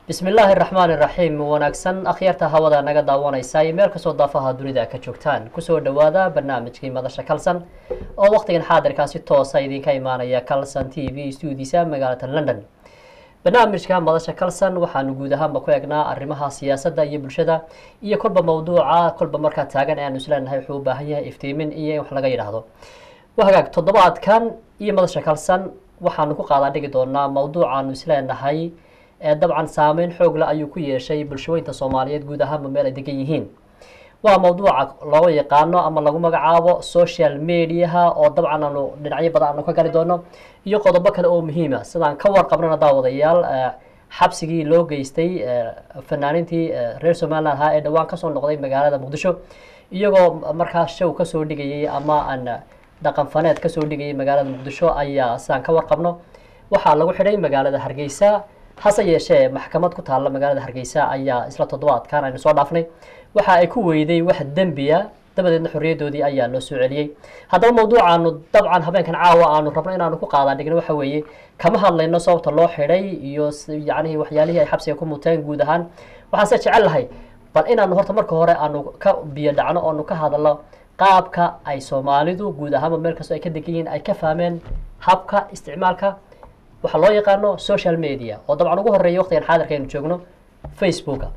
bismi illaahi araxmaan iraxiim wanaagsan akhyaarta hawada naga daawanaysa iyo meel kastoo daafaha dunida ka joogtaan kusoo dhawaada barnaamijkii madasha kalson oo waqtigan xaadirkaa si toosa idinka imaanaya calson t v stuudiisa magaalada london barnaamijka madasha calson waxaanu guud ahaanba ku egnaa arrimaha siyaasadda iyo bulshada iyo kolba mawduuca kolba markaa taagan ee aanu isleenahay wuxuu u baahan yahay iftiimin iyo in wax laga yidhaahdo wahagaag toddobaadkan iyo madasha calson waxaanu ku qaadaa dhigi doonaa mawduucaanu isleenahay ee dabcan saameyn xoog le ayuu ku yeeshay bulshooyinka soomaaliyeed guud ahaanba meel ay degan yihiin waa mawduuca loo yaqaano ama lagu magacaabo social mediaha oo dabcan aanu dhinacyo badan aanu ka gali doono iyo qodobo kale oo muhiima sidaan ka warqabnana daawadayaal xabsigii loo geystay fanaanintii reer somaliland ahaa ee dhowaan kasoo noqday magaalada muqdisho iyagoo markaa show kasoo dhigayay ama aan dhaqan faneed kasoo dhigayay magaalada muqdisho ayaa sidaan ka warqabno waxaa lagu xidhay magaalada hargeysa hase yeeshee maxkamad ku taalla magaalada hargeysa ayaa isla toddobaadkan aynu soo dhaafnay waxa ay ku weyday wax dembiya dabadeedna xorriyaddoodii ayaa loo soo celiyey haddaba mawduucaanu dabcan habeenkan caawa aanu rabno inaanu ku qaadaan dhigno waxa weeye kama hadlayno sababta loo xidhay iyo yacnihii waxyaalihii ay xabsiga ku muteen guud ahaan waxaase jecel lahay bal inaanu horta marka hore aanu ka biyo dhacno oonu ka hadalno qaabka ay soomaalidu guud ahaanba meel kastoo ay ka degan yihiin ay ka fahmeen habka isticmaalka waxaa loo yaqaano social media oo dabcan ugu horeeya waqtigan xaadirka aynu joogno facebooka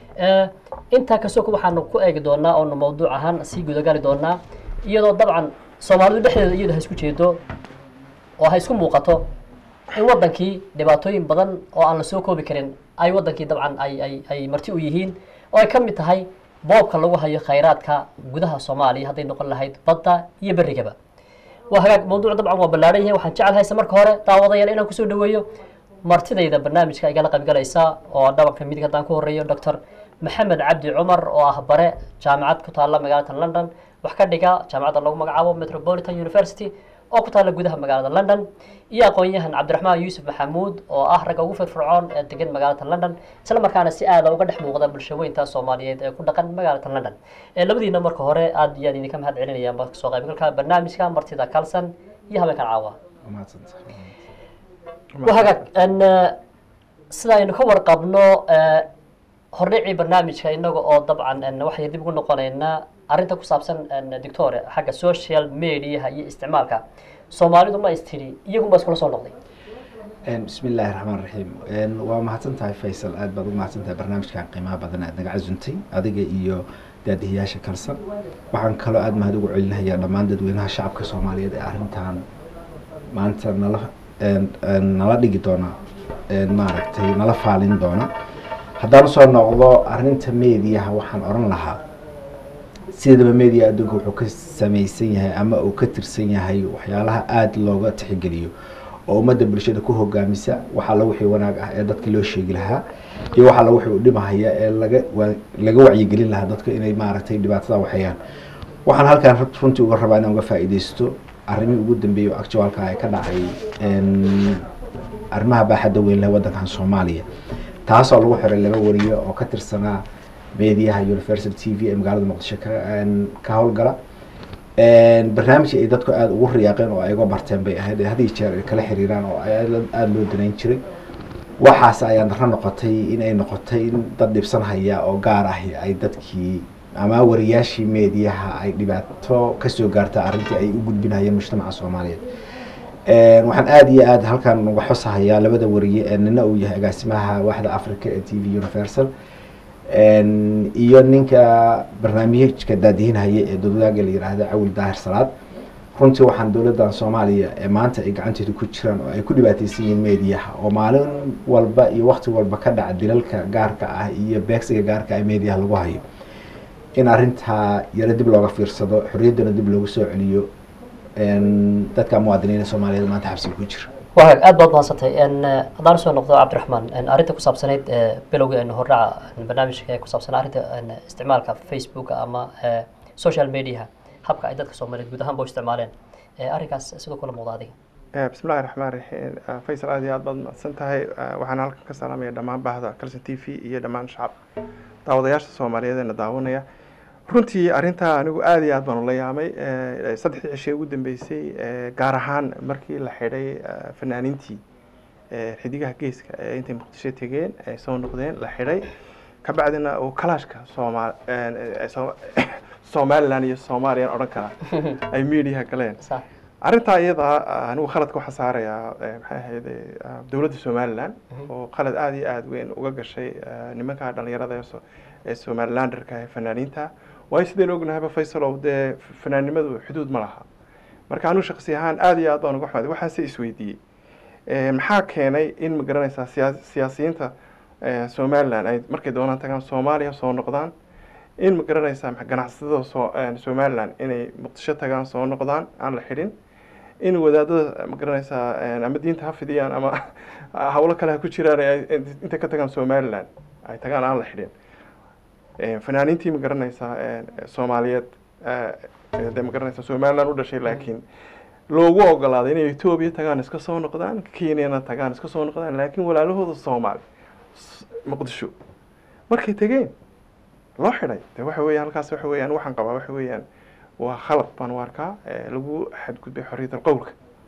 intaa kastoo waxaanu ku eegi doonaa oonu mawduuc ahaan sii gudagali doonaa iyadoo dabcan soomaalidu dhexdeeda iyadoo ha isku jeedo oo ha isku muuqato in wadankii dhibaatooyin badan oo aan la soo koobi karin ay wadankii dabcan ay ay ay marti u yihiin oo ay ka mid tahay boobka lagu hayo khayraadka gudaha soomaaliya hadday noqon lahayd badda iyo berrigaba waa hagaag mawduuc dabcan waa ballaadhan yahay waxaan jecel hayse marka hore daawadayaal inaan kusoo dhaweeyo martidayda barnaamijka igala qaybgalaysa oo dhabanka midig haddaan ku horeeyo doctor maxamed cabdi cumar oo ah bare jaamacad ku taalla magaalada london wax ka dhiga jaamacadda lagu magacaabo metropolitan university oo ku taalla gudaha magaalada london iyo aqoon-yahan cabdiraxmaan yuusuf maxamuud oo ah ragga ugu firfircoon ee degan magaalada london isla markaana si aada uga dhex muuqda bulshaweynta soomaaliyeed ee ku dhaqan magaalada london labadiina marka hore aada iyaan idinka mahad celinaya soo qaybgalka barnaamijka martida calson iyo habeenkan caawa wahagaag sida aynu ka warqabno hordhicii barnaamijka inaga oo dabcan waxay dib ugu noqonaynaa arrinta ku saabsan doctore xagga social mediaha iyo isticmaalka soomaalidu ma istiri iyagunba iskula soo noqday bismi illaahi raxmaan raxiim waa mahadsan tahay faysal aad baad ugu mahadsan tahay barnaamijkan qiimaha badan aad naga casuntay adiga iyo daadihiyaasha kalsan waxaan kaloo aada mahad ugu celinayaa dhammaan dadweynaha shacabka soomaaliyeed ee arrintan maanta nala nala dhigi doona maaragtay nala faalin doona haddaan usoo noqdo arrinta mediaha waxaan oran lahaa sidaba media adduunka wuxuu ka samaysan yahay ama uu ka tirsan yahay waxyaalaha aada looga tixgeliyo oo ummadda bulshada ku hogaamisa waxaa la wixii wanaag ah ee dadka loo sheegi lahaa iyo waxaa la wixii u dhimahaya ee laga laga wacyigelin lahaa dadka inay maaragtay dhibaatada waxayaan waxaan halkaan runtii uga rabaa inaan uga faa'iidaysto arrimihii ugu dambeeyey oo actualka ay ka dhacay arrimaha baaxadda weyn leh waddankan soomaaliya taasoo lagu xiray laba wariyo oo ka tirsanaa mediaha universal t v ee magaalada muqdisho ka howlgala barnaamijkii ay dadku aada ugu riyaaqeen oo ay uga barteen bay ahayd ee had iyo jeer ay kala xiriiraan oo aada loo danayn jiray waxaas ayaa daro noqotay in ay noqotay in dad dhibsan haya oo gaar ahi ay dadkii ama wariyaashii mediaha ay dhibaato kasoo gaarta arrintii ay u gudbinayeen mujtamaca soomaaliyeed waxaan aada iyo aada halkan uga xosahayaa labada wariye ee nina uu yahay agaasimaha waaxda africa ee t v universal iyo ninka barnaamijka daadihinhaya ee dowladaaga la yiraahda cawil daahir salaad runtii waxaan dowladdan soomaaliya ee maanta ay gacanteeda ku jiraan oo ay ku dhibaateysan yihiin mediaha oo maalin walba iyo wakti walba ka dhaca dilalka gaarka ah iyo beegsiga gaarka ah mediaha lagu hayo in arrintaa yaro dib looga fiirsado xorriyaddana dib loogu soo celiyo dadka muwaadiniina soomaaliyeed maanta xabsiga ku jira wahag aad baad mahadsantay haddaan usoo noqdo cabdiraxmaan arrinta ku saabsanayd bilowga hordhaca barnaamijka ee ku saabsanaa arrinta isticmaalka facebooka ama social mediaha habka ay dadka soomaaliyeed guud ahaan ba u isticmaaleen arrinkaas sidoo kula muuqda adiga bismillahi raxmaan raxiim faysal aad iyo aad baad mahadsan tahay waxaan halkan ka salaamaya dhammaan baahda calson t v iyo dhammaan shacab daawadayaasha soomaaliyeed ee na daawanaya runtii arrintaa anigu aada iyo aad baan ula yaamay saddexdii cishee ugu dambeysay gaar ahaan markii la xidhay fanaaniintii ee xidigaha geeska ee intay muqdisho tegeen ay soo noqdeen la xidhay kabacdina uu kalaashka sooma ee, Sooma- somaliland iyo soomaaliyan odhan karaa ay mediaha galeen sax arrintaa iyada anigu khaladka waxaa saarayaa eh, maxay ahayd dowladda somaliland oo khalad aada iyo aada weyn uga gashay eh, nimanka dhalinyarada ee so- ee somalilanderka ee fanaaniinta waayo sidaynu ognahayba faysalow dee fanaannimadu xuduud ma laha marka anigu shaksi ahaan aada iyo aad baan uga xumaday waxaan se isweydiiyey Eh, maxaa keenay in ma garanaysaa siyaa- siyaasiyiinta eh, somaliland ay markay doonaan tagaan soomaaliya soo noqdaan in ma garanaysaa maxa- ganacsatada soo eh, somaliland inay muqdisho tagaan soo noqdaan aan la xidhin in wadaadada ma garanaysaa eh, ama diinta ha fidiyaan ama hawlo kale ha ku jiraan ee ay intay ka tagaan somaliland ay tagaan aan la xidhin Eh, fanaaniintii ma garanaysaa eh, soomaaliyeed eh, eh, dee ma garanaysaa somaliland u dhashay laakiin loogu ogolaaday inay etoobiya tagaan iska soo noqdaan kenyana tagaan iska soo noqdaan laakiin walaalahooda soomaali s- muqdisho markay tegeen loo xidhay de waxa weeyaan halkaas waxa weeyaan waxaan qabaa waxa weeyaan waa khalad baan u arkaa eh, lagu xadgudbay xorriyat alqowlka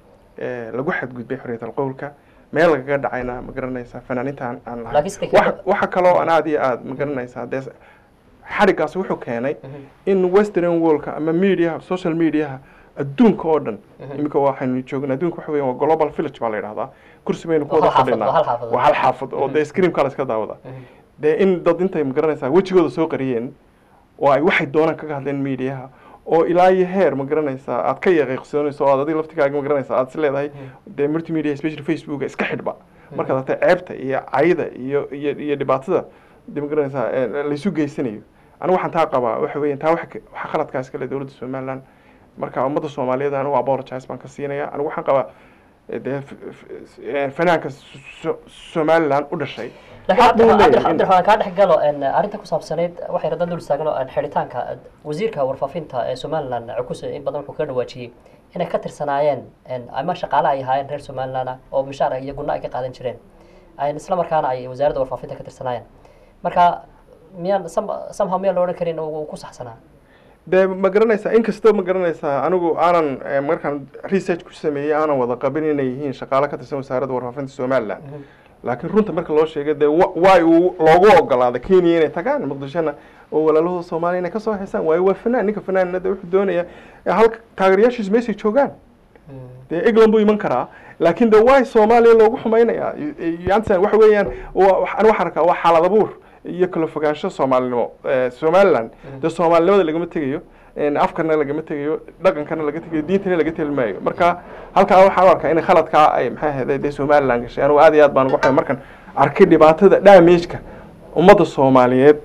Eh, lagu xadgudbay xorriyat alqowlka meel lagaga dhacayna ma garanaysaa fanaaniintaan aan lahayn Laakiin sida Waxa- kale- waxa kaloo aan aada iyo aada ma garanaysaa dee xadhigaas wuxuu keenay in western worldka ama mediaha social mediaha adduunka oo dhan iminka waxaynu joognaa adduunka waxa weeyaan waa global village baa la yidhahdaa kursi baynu ku Waa wada hal xaafad, fadhinaa waa hal xaafad. waa hal xaafad oo dee screamka la iska daawada dee in dad intay ma garanaysaa wejigooda soo qariyeen oo ay waxay doonaan kaga hadleen mediaha oo ilaa iyo heer ma garanaysaa aad ka yaqiiqsoonayso oo aad adiga laftigaaga ma garanaysaa aad is leedahay dee multimedia especially facebook iska xidhba markaad artay ceebta iyo cayda iyo iyo iyo dhibaatada dee ma garanaysaa eh, laysu geysanayo anigu waxaan taa qabaa waxa weeyaan taa waxa ka- waxa khaladkaas kale dowladda somaliland marka ummadda soomaaliyeed anigu apologize baan ka siinaya anigu waxaan qabaa eh, dee f- f- eh, fanaanka So- somaliland u dhashay laakiin xaq buu cabdi- leeyahay cabdi- in- cabdiraxmaan kaa dhex galo en, arrinta ku saabsanayd waxay radan dul istaagno en, xidhitaanka eh, wasiirka warfaafinta ee somaliland cukuse in badan wuxuu kaga dhawaajiyey inay ka tirsanaayeen en, ama shaqaale ay ahaayeen reer somaliland ah oo mishaar iyo gunno ay ka qaadan jireen Ay- isla markaana ay wasaaradda warfaafinta ka tirsanaayeen marka miyaan some- somehow miyaan la odhan karin uu uu ku saxsanaa dee ma garanaysaa inkastoo ma garanaysaa anigu aanan eh, markaan research ku sameeyey aanan wada qabin inay yihiin shaqaale ka tirsan wasaaradda warfaafinta somaliland laakiin runta marka loo sheegay dee wa- waay uu loogu ogolaaday kenya inay tagaan muqdishona oo walaalahooda soomaaliya inay kasoo xisaan waayo waa fanaan ninka fanaanna dee wuxuu doonayaa eh, halka taageerayaashiisu meeshay joogaan dee england buu iman karaa laakiin de waay soomaaliya loogu xumaynayaa yansan waxa weeyaan wa- wa- anigu waxaan arkaa waa xaalad abuur iyo kala fogaansho soomaalinimo Eh, somaliland dee soomaalinimada lagama tegayo en, afkana lagama tegayo dhaqankana laga tegayo diintana laga teli maayo marka halkaa waxaan u arkaa in khaladkaa ay maxay ahayd dee somaliland gashay anigu aad iyo aad baan uga xumay markan arkay dhibaatada damageka ummadda soomaaliyeed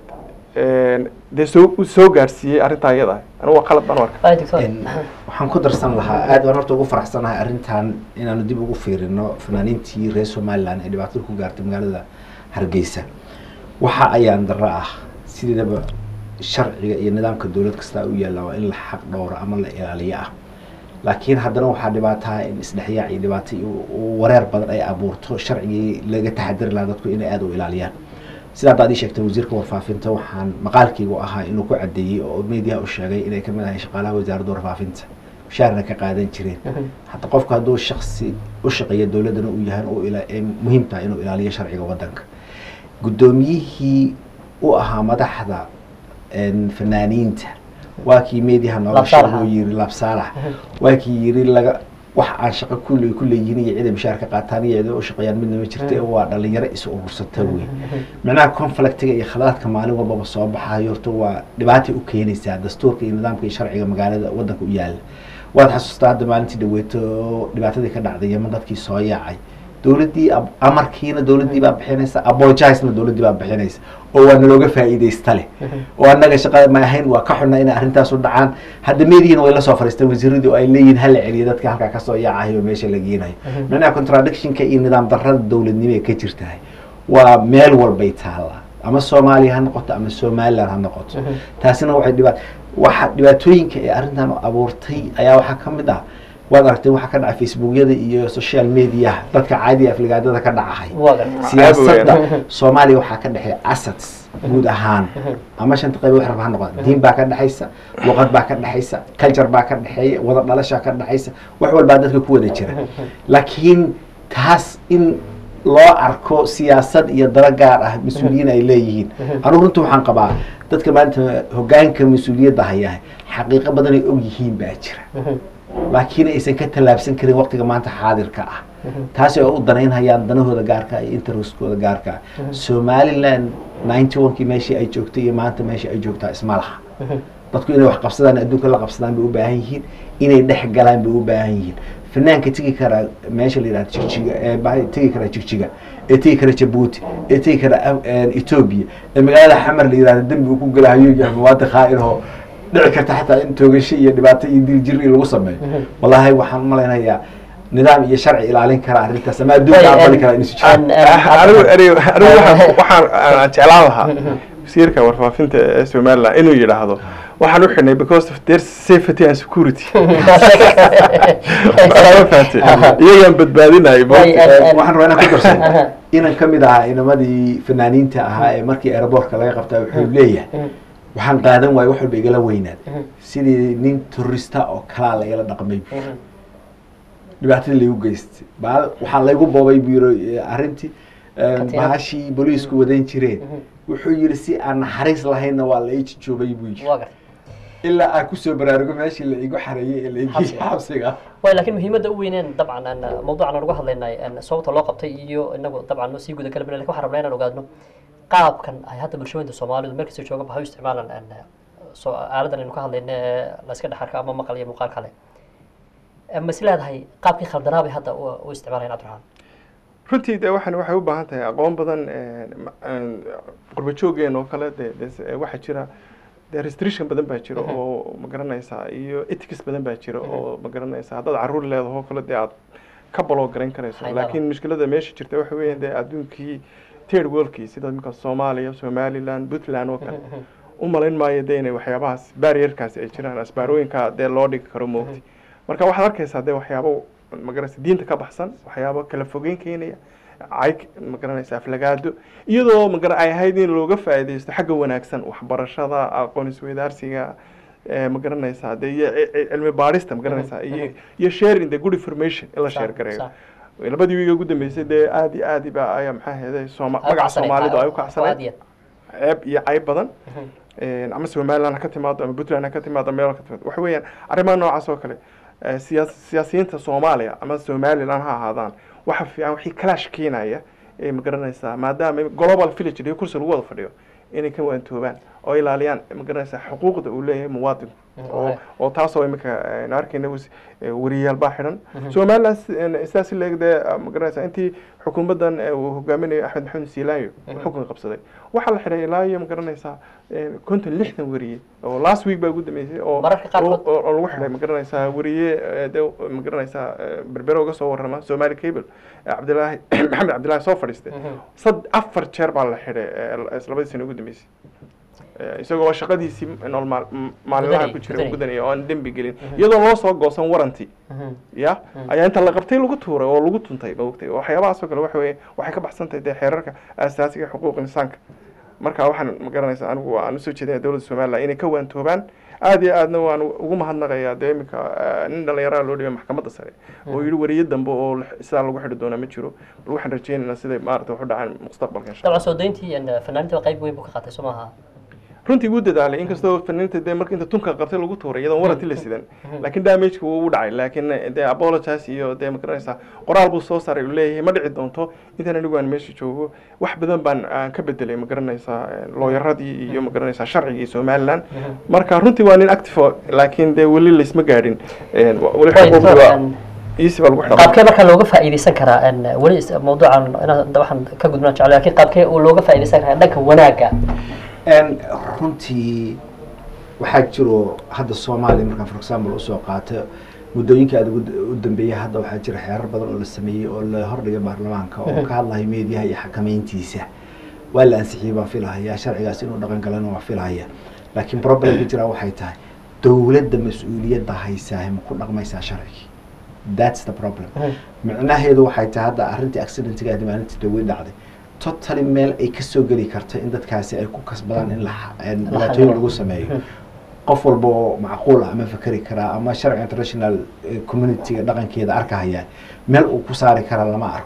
en, dee soo soo gaarsiiyey arrintaa iyada anigu waa khalad baan u arkaa Ay, doctor. En, waxaan ku darsan lahaa aad baan horta ugu faraxsanahay arrintan inaanu dib ugu fiirino fanaaniintii reer somaliland ee dhibaatada ku gaartay magaalada hargeysa waxa ayaan darro ah sideedaba sharciga iyo nidaamka dowlad kasta u yaalla waa in la xaq dhowro ama la ilaaliyo ah laakiin haddana waxaa dhibaataha in isdhexyaac iyo dhibaato iyo u- wareer badan ay abuurto sharcigii laga taxadiri lahaa dadku inay aada u ilaaliyaan sidaa haddaad ii sheegtay wasiirka warfaafinta waxaan maqaalkaygu ahaa inuu ku cadeeyey oo media u sheegay inay kamid ahay shaqaalaha wasaaradda warfaafinta mushaarna ka qaadan jireen hadda qofku hadduu shaksi u shaqeeya dowladdana uu yahay uu ila- ee muhiim tahay inuu ilaaliyo sharciga waddanka guddoomiyihii u ahaa madaxda en, fanaaniinta waa kii mediaha nooga Labsaalax. sheegoo yiri labsaalax waa kii yiri laga wax aan shaqo kule ku leeyihiin iyo ciiday mushaar ka qaataan iyo ciiday u shaqeeyaan midna ma jirta ee waa dhalinyaro is urursata wey macnaha conflictiga iyo khaladaadka maalin walbaba soo baxayo horta waa dhibaatay u keenaysaa dastuurka iyo nidaamka iyo sharciga magaalada waddanka u yaala waad xasuustaa hadda maalintii dhaweeto dhibaatadii ka dhacday yeman dadkii soo yaacay dowladdii ab- amarkiina dowladdii baa bixinaysa apologisena dowladdii baa bixinaysa oo waa nalooga faa'iidaysta leh oo annaga shaqada ma ahayn waa ka xunna inay arrintaas u dhacaan hadda meedihiina way la soo fariisteen wasiiradii oo ay leeyihiin hala celiyo dadka halkaa kasoo yaacahay oo meesha la geenayo macnaha contradictionka iyo nidaam darrada dowladnimo ee ka jirtahay waa meel walbay taallaa ama soomaaliya ha noqoto ama somaliland ha noqoto taasina waxay dhibaat waxa dhibaatooyinka ee arrintan abuurtay ayaa waxaa ka mid ah waad aragtay waxaa ka dhacay facebookyada iyo social mediaha dadka caadiga afligaadada ka dhacahay waa gartay siyaasadda soomaaliya waxaa ka dhexeeya assets guud ahaan ama shanta qayb wax raba ha noqda diin baa ka dhexaysa luqad baa ka dhexaysa culture baa ka dhexeeya wada dhalashaa ka dhexaysa wax walbaa dadka ku wada jira laakiin taas in loo arko siyaasad iyo dalo gaar ah mas-uuliyiin ay leeyihiin anugu runta waxaan qabaa dadka maanta hogaanka mas-uuliyadda hayaa xaqiiqo badan ay og yihiin baa jira laakiin aysan ka tallaabsan karin waqtiga maanta xaadirka ah taasi oo u danaynhayaan danahooda gaarka iyo intereskooda gaarka ah somaliland ninety one-kii meeshii ay joogtay iyo maanta meeshii ay joogtaa isma laha dadku inay wax qabsadaan adduunka la qabsadaan bay u baahan yihiin inay dhex galaan bay u baahan yihiin fanaanka tegi karaa meesha la yidhahdo jigjiga ee ba- tegi karaa jigjiga ee tegi kara jabuuti ee tegi kara Af- ethiopia ee magaalada xamar la yidhahdo dembi uu ku galahayo yahay muwaadin khaa'irho dhici karta xataa in toogasho iyo dhibaato iyo diljiri lagu sameeyo wallaahi waxaan malaynayaa nidaam iyo sharci ilaalin kara arrintaas ama adduunka aqbali kara inuu jiro anigu anigu anigu waxaan waxaan aan jeclaan lahaa wasiirka warfaafinta ee somaliland inuu yidhaahdo waxaan u xidhnay because of their safety and security ma fahamtay iyagaan badbaadinay Way, eh, waxaan rabaa inaan ku darsan inan ka mid ahaa inamadii fanaaniinta ahaa ee markii aeroboortka laga qabtaa wuxuu leeyahay waxaan qaadan waayo wax walba igala weynaad sidii nin turista oo kalaa lagala dhaqmay bu dhibaatadii laygu geystay baal waxaa laygu boobay buu yiri arrintii Katiinad. bahashii booliisku wadan jireen wuxuu yiri si aan naxariis lahaynna waa la ii jijoobay buu yiri waa gartay ilaa aan kusoo baraarugo meeshii la igu xareeyey ee la igi Xabsiga. xabsiga way laakiin muhiimadda u weyneen dabcan aan mawduucan aan uga hadlaynay aan sababta loo qabtay iyo inagu dabcan sii guda kala lakin waxaan rabnaa inaan ogaadno qaabkan ay hadda bulshooyinka soomaalidu meel kasta jooga waxay u isticmaalaan aan soo aaladan aynu ka hadlayna ee la iska dhexarka ama maqal iyo muuqaal kale ma is leedahay qaabkii khaldanaa bay hadda u u isticmaalayaan cabdiraxmaan runtii de waxaan waxay u baahan tahay aqoon badan qurba joogeen oo kale de de waxaa jira de restriction badan baa jira oo ma garanaysaa iyo ethics badan baa jira oo ma garanaysaa haddaad carruur leedaho oo kale dee aad ka baloo garayn karayso Haydaba. laakiin mushkilada meesha jirta waxa weeyaan dee adduunkii third worldkii sida imika soomaaliya somaliland puntland oo kale u malayn maayo dee inay waxyaabahaas barrierkaasi ay jiraan asbaarooyinka dee loo dhigi karo moogti marka waxaad arkaysaa dee waxyaabo magaranaysa diinta ka baxsan waxyaabo kala fogeyn keenaya cayg magaranaysa aflagaado iyadoo magara ay ahayd in looga faa'iidaysto xagga wanaagsan waxbarashada aqoon isweydaarsiga ee magaranaysaa dee iyo ci- ci- cilmi baarista magaranaysaa iyo iyo sharing the good information in la Sa- share gareeyo sa- labadii wiiga ugu dambeysay dee aad iyo aad ba ayaa maxaa heeday sooma ay u magaca kacsanay soomaalidu ay u waa kacsanay aad iyo ceeb iyo cayb badan Een, ama somaliland ha ka timaado ama puntland ha ka timaado ama meel ha ka timaado waxa weeyaan arrimaha noocaas oo kale eh, siyaas- siyaasiyiinta soomaaliya ama somaliland ha ahaadaan waxa fiican wixii clash keenaya ee magaranaysaa maadaama global village iyo kursi lagu wada fadhiyo inay ka waantoobaan oo ilaaliyaan magaranaysaa xuquuqda uu leeyahay muwaadinku oo oo taasoo imika aynu arkayna wis- eh, wariyayaal baa xidhan somaliland si- een, sidaas leeg dee ah, magaranaysaa intii xukuumaddan eh, uu hogaaminayo axmed maxamed siilaanyo uu xukun qabsaday waxaa la xidhay ilaa iyo magaranaysaa een, konton lixdan wariye oo last week baa ugu dambeysay oo Mararka qaarkood- oo- oo oo lagu xidhay magaranaysaa wariye eh, dee magaranaysaa eh, berbere uga soo warrama somali cable eh, cabdilaahi maxamed cabdilaahi soo fadhiistay sad afar jeer baa la xidhay eh, labadii sano ugu dambeysay Eh, isagoo shaqadiisii nool maal- m- maalinlaha Gudanayay, ku jira gudanayay. gudanaya oo aan dembi gelin iyadoo loo soo goosan waranti ya ayaa inta la qabtay lagu tuuray oo lagu tuntay maogtay waxyaabahaas oo kale waxa weeye waxay ka baxsan tahay dee xeerarka aasaasiga xuquuq insaanka marka waxaan ma garanaysaa anigu aan usoo jeedinaya dowladda somaliland inay ka waantoobaan aad iyo aadna waan ugu mahadnaqayaa dee iminka eh, nin dhallinyaraha loo dhibay maxkamadda sare oo yidhi wariye dambe oo la- sidaa lagu xidhi doonaa ma jiro bal waxaan rajeynaynaa siday maarata wax u dhacaan mustaqbalka insha dabcan allah soo dayntii and fanaaniinta qayb weyn buu ka qaatay soo maaha runtii wuu dadaalay inkastoo fanaaniinta dee marka inta tunka qabtay lagu tuuray iyadoon waranti la sidan laakiin damageka wuu u dhacay laakiin dee apologize iyo dee magaranaysaa qoraal buu soo saaray uu leeyahay ma dhici doonto intaan anigu aan meesha joogo wax badan baan aan ka bedelay magaranaysaa looyaradii iyo magaranaysaa sharcigii somaliland marka runtii waa nin active laakiin dee weli laysma gaadhin Een, wa- weli Way, xuquuqdii waa and easy baa lagu xidhaa qaabkee marka looga faa'iidaysan karaa and weli is- mawduucan inaan waxaan ka gudbinaan jeclay laakiin qaabkee uu looga faa'iidaysan karaa dhanka wanaagga Een, runtii waxaa jiro hadda soomaaliya markaan for example usoo qaato muddooyinka aad ugu u dambeeyay hadda waxaa jira xeerar badan oo la sameeyey oo la hordhigay baarlamaanka oo ka hadlayo meediyaha iyo xakameyntiisa waa la ansixiyey baan filahaya sharcigaas inuu dhaqan galana waa filahaya laakiin problemka jira waxay tahay dowladda mas-uuliyadda haysaa ma ku dhaqmaysaa sharcigii that's the problem micnaheedu waxay tahay hadda arrintii accidentiga aad maalintii dhawey dhacday totally meel ay kasoo geli karto in dadkaasi ay ku kasbadaan in la in dhibaatooyin lagu sameeyo qof walba oo macquul ah ama fakeri karaa ama sharci international eh, communityga dhaqankeeda arkahaya meel uu ku saari kara lama arko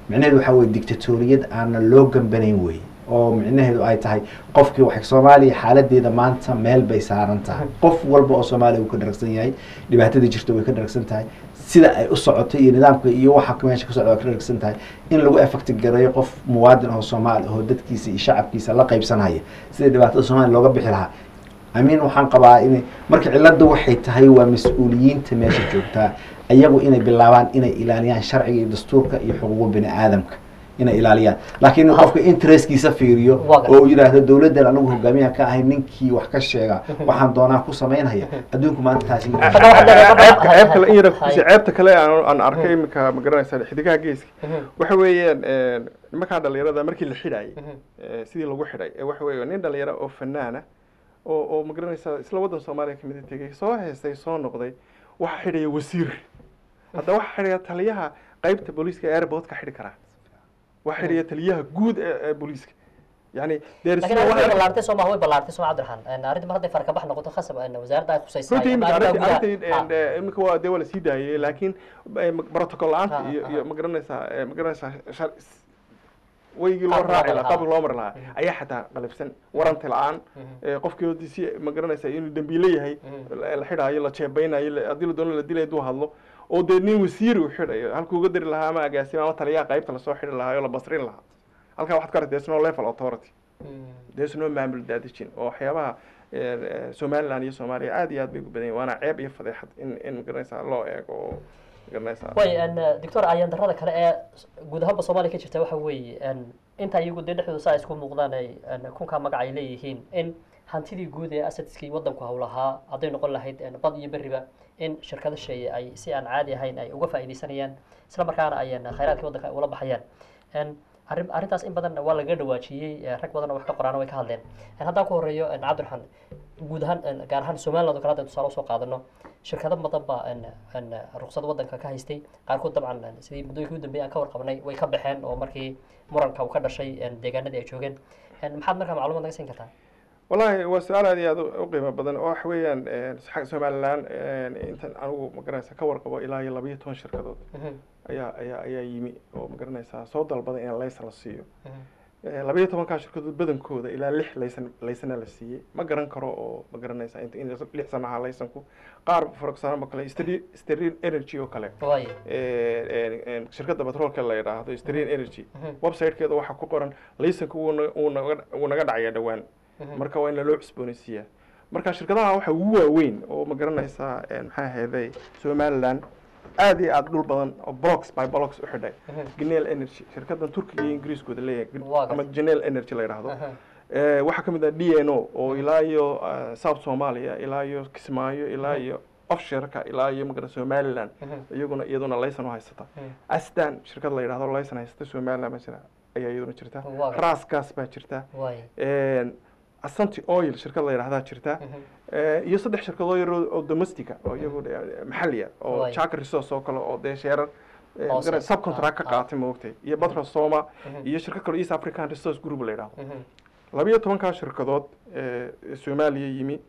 micnaheedu waxaa weye dictatoriyad aanan loo gambanayn weye oo micnaheedu ay tahay qofkii wax soomaaliya xaaladeeda maanta meel bay saaran tahay qof walba oo soomaaliya uu ka dharagsan yahay dhibaatada jirta way ka dharagsan tahay sida ay u socoto iyo nidaamka iyo waxa meesha ka socda way ka dharagsan tahay in lagu effecti gareeyo qof muwaadin oo soomaali oo dadkiisa iyo shacabkiisa la qaybsanaya sida dhibaatada soomaaliya looga bixi lahaa amiin waxaan qabaa in marka cilada waxay tahay waa mas-uuliyiinta meesha joogtaa iyagu inay bilaabaan inay ilaaliyaan sharciga iyo dastuurka iyo xuquuqa bini aadamka inay ilaaliyaan laakiin in qofka interestkiisa fiiriyo Waa gartay. oo uu yidhaahdo dowladdan anigu hogaamiyaha ka ahay ninkii wax ka sheega waxaan doonaa ku samaynaya adduunku maanta taasi ma Marka waxaad leedahay marka- ceebta ceeb kale in yara Hay. kusi ceebta kale aan aan arkay iminka ma garanaysaa xidigaha geeska waxa weeyaan een, nimankaa dhalinyarada markii la xidhaayay ee, sidii lagu xidhay ee waxa weeye nin dhalinyaro oo fanaana oo oo ma garanaysaa isla waddan soomaaliya kamid a tegey soo heestay soo noqday waxa xidhaya wasiir hadda waxa xidhaya taliyaha qaybta booliiska ee airportka xidhi karaa waxa xidhaya taliyaha guud ee ee booliiska yani there is laakiin no arrinta way one- ballaartay soo maha way ballaartay soo cabdiraxmaan arrinta mar hadday farka bax noqoto khasab een, wasaaradda ay khusaysaa runtii ama imika arrimaha arrintii gudaha. arrintii Ah. een, imika waa dee waa lasii daayay laakiin eh, ma- protocol la-aanta Ah, iyo ah. iyo ma garanaysaa eh, ma garanaysaa shar- s- weygii loo Qaabka loo raaci mari lahaa lahaa. qaabka loo mari lahaa ayaa xataa qalabsan waranti la-aan eh, qofkii hodiisi ma garanaysaa inuu dembiile yahay la la xidhaayo la jeebaynayo la- haddii la doono la dilay hadduu hadlo oo dee nin wasiiri uu xidhayo halkuu uga dari lahaa ama agaasima ama taliyaha qaybta lasoo xidhi lahaa oo la basrin lahaa halkaa waxaad ka aragtay there's no level authority Mm. there's no maamul daadejin oo waxyaabaha eh, eh, somaliland iyo soomaaliya aad iyo aad bay ugu badan yihin waana ceeb iyo fadeexad in in magaranaysaa loo eego oo magaranaysaa way een, doctor ayaan darrada kale ee guud ahaanba soomaaliya ka jirta waxa weeye een, inta iyagu dee dhexdooda saa isku muuqdaan ay een, kunkaa magac ay leeyihiin in hantidii guud ee asadskii waddanku hawlahaa hadday noqon lahayd een, bad iyo berriba in shirkado sheeye ay si aan caadi ahayn ay uga faa'iidaysanayaan isla markaana ay een, khayraadkii waddanka ay ula baxayaan Een, arrin arrintaas in badan waa laga dhawaajiyey ee, rag badan oo wax ka qoraana way ka hadleen Een, haddaan ku horeeyo een, cabdiraxmaan guud ahaan een, gaar ahaan somaliland oo kale haddaan tusaale usoo qaadano shirkado badan baa een, een, ruqsad waddanka ka haystay qaarkood dabcan een, sidii muddooyinkii u dambeeyay aan ka warqabnay way ka baxeen oo markii muranka uu ka dhashay een, deegaanadii ay joogeen Een, maxaad markaa macluumaad naga siin kartaa wallahi waa su-aal aad iyo aad u- u qiimo badan oo waxa weeyaan eh, xagga somaliland eh, intan anigu magaranaysa ka warqabo ilaa iyo labayo toban shirkadood Mhm, ayaa ayaa ayaa yimi oo magaranaysaa soo dalbaday in laysan la siiyo mhm, Eh, labayo tobankaa shirkadood badankooda ilaa lix laysan laysana la siiyey ma garan karo oo ma garanaysaa inta in lix sana ahaa laysanku qaar for example kale Steri- sterin energy oo kale waaye eh, eh, eh, shirkadda batroolka la yidhaahdo sterin energy Mhm, websitekeeda waxaa ku qoran laysanku wuu na- wuu naga wuu naga dhacaya dhowaan mhm, marka waa in loo cusboonaysiiyaa marka shirkadaha waxa ugu waaweyn oo ma garanaysaa eh, maxaa ahayday somaliland aad iyo aad dhul badan oo blocks by blocks u xidhay mhm, genel energy shirkadan turkiga iyo ingiriiskooda leeyahay Waa ama gartay. genel energy la yidhaahdo aha, Eh, waxaa ka mid ah d n o oo ilaa iyo eh, south somalia ilaa iyo kismaayo ilaa iyo offshoreka ilaa iyo magara somaliland mhm, iyaguna iyaduna laysan u haysata mhm, astan shirkad la yidhahdo laysan haysata somaliland baa jira ayaa iyaduna jirta Waa gartay. rasgas baa jirta waaye asanti oil shirkad la yidhahdaa jirta mhm, Eh, iyo saddex shirkadoo yar oo oo domestica oo iyagu eh, maxalli ah oo Waay. jack resource oo kale oo dee sheerar eh, Hoose. magara- subcontract ka Ah, ah. qaatay maogtay iyo batro soma mhm, iyo shirkad kale east african resource group la yidhahdo mhm, labiyo tobankaa shirkadood ee soomaaliya yimi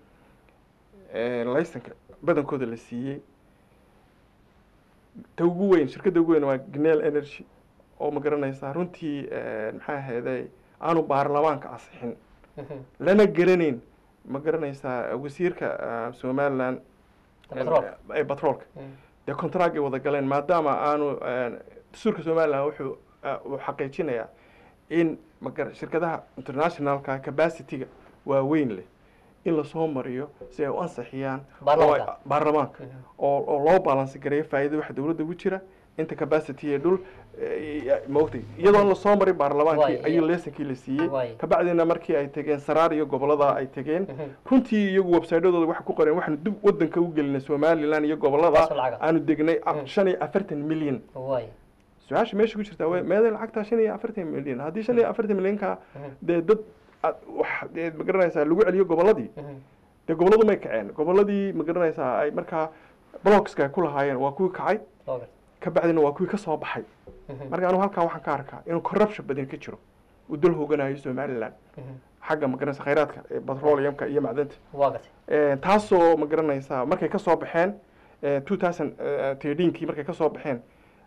ee laysanka badankooda la siiyey ta ugu weyn shirkadda ugu weyn waa gnel energy oo ma garanaysaa runtii eh, maxaa ahayday aanu baarlamaanka asixin mhm, lana garanayn ma garanaysaa wasiirka ah, somaliland Batroolka. ee batroolka mhm, dee contract ay wada galeen maadaama aanu eh, dastuurka somaliland wuxuu ah, uu xaqiijinayaa in magar shirkadaha internationalka capacityga waaweyn leh in lasoo mariyo si ay u ansixiyaan oo ay- Baarlamaanka. baarlamaanka mhm, oo oo loo balansi gareeyo faa'iidada waxa dowladda ugu jira inta capacity ee dhul eh, maogtay iyadoon lasoo marin baarlamaankii Waay, ayuu iya. leesankii la siiyey Waay. kabacdina markii ay tegeen saraar iyo gobolada ay tegeen mhm, runtii iyagu websitedooda waxa ku qoreen waxaanu dib wadanka u gelinay somaliland iyo gobolada Taasoo lacag ah. aanu degnay ah, Mhm. shan iyo afartan milyan waaye su-aasha meesha ku jirtaa waa meeday lacagtaa shan iyo afartan milyan haddii shan iyo afartan milyanka mhm, dee dad aad wax dee ma garanaysaa lagu celiyo goboladii mhm, dee goboladu may kaceen goboladii ma garanaysaa ay markaa blockska ay ku lahaayeen waa kuwii kacay waa gartay. ka bacdina waa kuwii ka soo baxay Mhm, marka anigu halkaa waxaan ka arkaa inuu corruption badan ka jiro uu dal hooganayo somaliland mhm, xagga ma garanaysa khayraadka ee petroleumka iyo macdanta waa gartay Eh, taasoo ma garanaysaa markay ka soo baxeen two thousand thirteenkii markay ka soo baxeen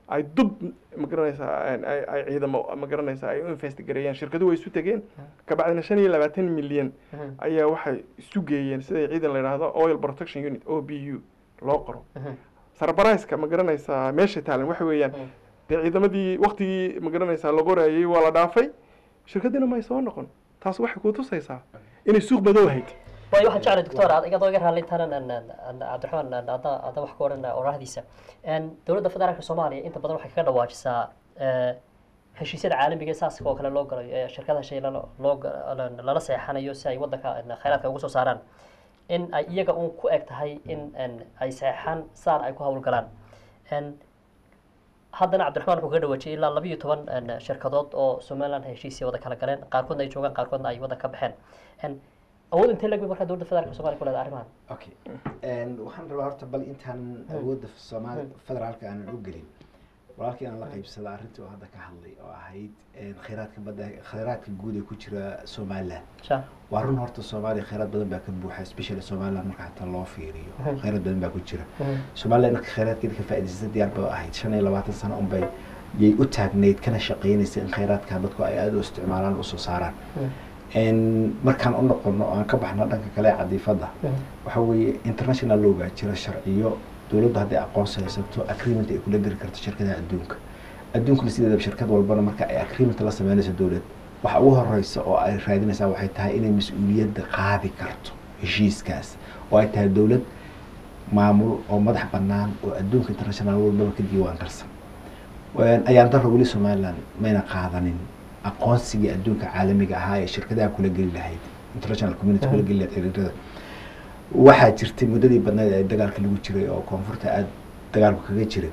ay dub ma garanaysaa ay- ay ay ciidamo ma garanaysaa ay u investigareeyeen shirkaduhu way isu tegeen kabacdina shan iyo labaatan milyan ayaa waxay isu geeyeen siday ciidan la yidhaahdo oil protection unit o b u loo qoro sarbaraiska ma garanaysaa meesha taalan waxa weeyaan dee ciidamadii waktigii ma garanaysaa la qorayay waa la dhaafay shirkadiina may soo noqon taas waxay ku tusaysaa inay suuq madow ahayd waayo waxaan jeclay doctor ad igadoo iga raallintanan cabdiraxmaan ada ada wax ka odhan oraahdiisa dowladda federaalka soomaaliya inta badan waxay kaga dhawaajisaa eh, heshiisyada caalamiga ee saaska oo kale loo galayo ee shirkadaha shay lala loo ga- lala seexanayo si ay waddanka eh, khayraadka ugu soo saaraan in ay iyaga uun ku eg tahay in en, ay seexaan saan ay ku hawlgalaan En, haddana cabdiraxmaan wuxuu kaga dhawaajiyay ilaa labiyo toban en, shirkadood oo somaliland heshiisya wada kala galeen qaarkoodna ay joogaan qaarkoodna ay waddan ka baxeen En, awood intee lag markaa dowladda federaalka somalia ku leedahay arrimahan okay waxaan rabaa horta bal intaan awoodda soomaali federaalka aanan u gelin walaalkii aan la qaybsada arrintii oo hadda ka hadlay oo ahayd khayraadka badda khayraadka guud ee ku jira somaliland sha waa run horta soomaaliya khayraad badan baa ka buuxa especially somaliland marka hataa loo fiiriyo khayraad badan baa ku jira somaliland marka khayraadkeeda ka faa'iidaysta diyaar ba ahayd shan iyo labaatan sano unbay yay u taagnayd kana shaqaynaysa in khayraadka dadku ay aada u isticmaalaan usoo saaraan En markaan u noqono oo aan ka baxno dhanka kale ee cadiifadda waxa weeye international loogaa jira sharciyo dowladdu hadday aqoonsi haysato agreement ay kula geli karto shirkadaha adduunka adduunkuna sideedaba shirkad walbana marka ay agreement la sameynayso dowlad waxa ugu horeysa oo ay raadinaysaa waxay tahay inay mas-uuliyadda qaadi karto heshiiskaas oo ay tahay dowlad maamul oo madax bannaan oo adduunka international walbaba ka diiwaan karsan ayaan daro weli somaliland mayna qaadanin aqoonsigii adduunka caalamiga ahaa ee shirkadaha kula geli lahayd international community kula geli lahayd xiriirada waxaa jirtay muddadii badnayd ee dagaalka lagu jiray oo koonfurta aada dagaalku kaga jiray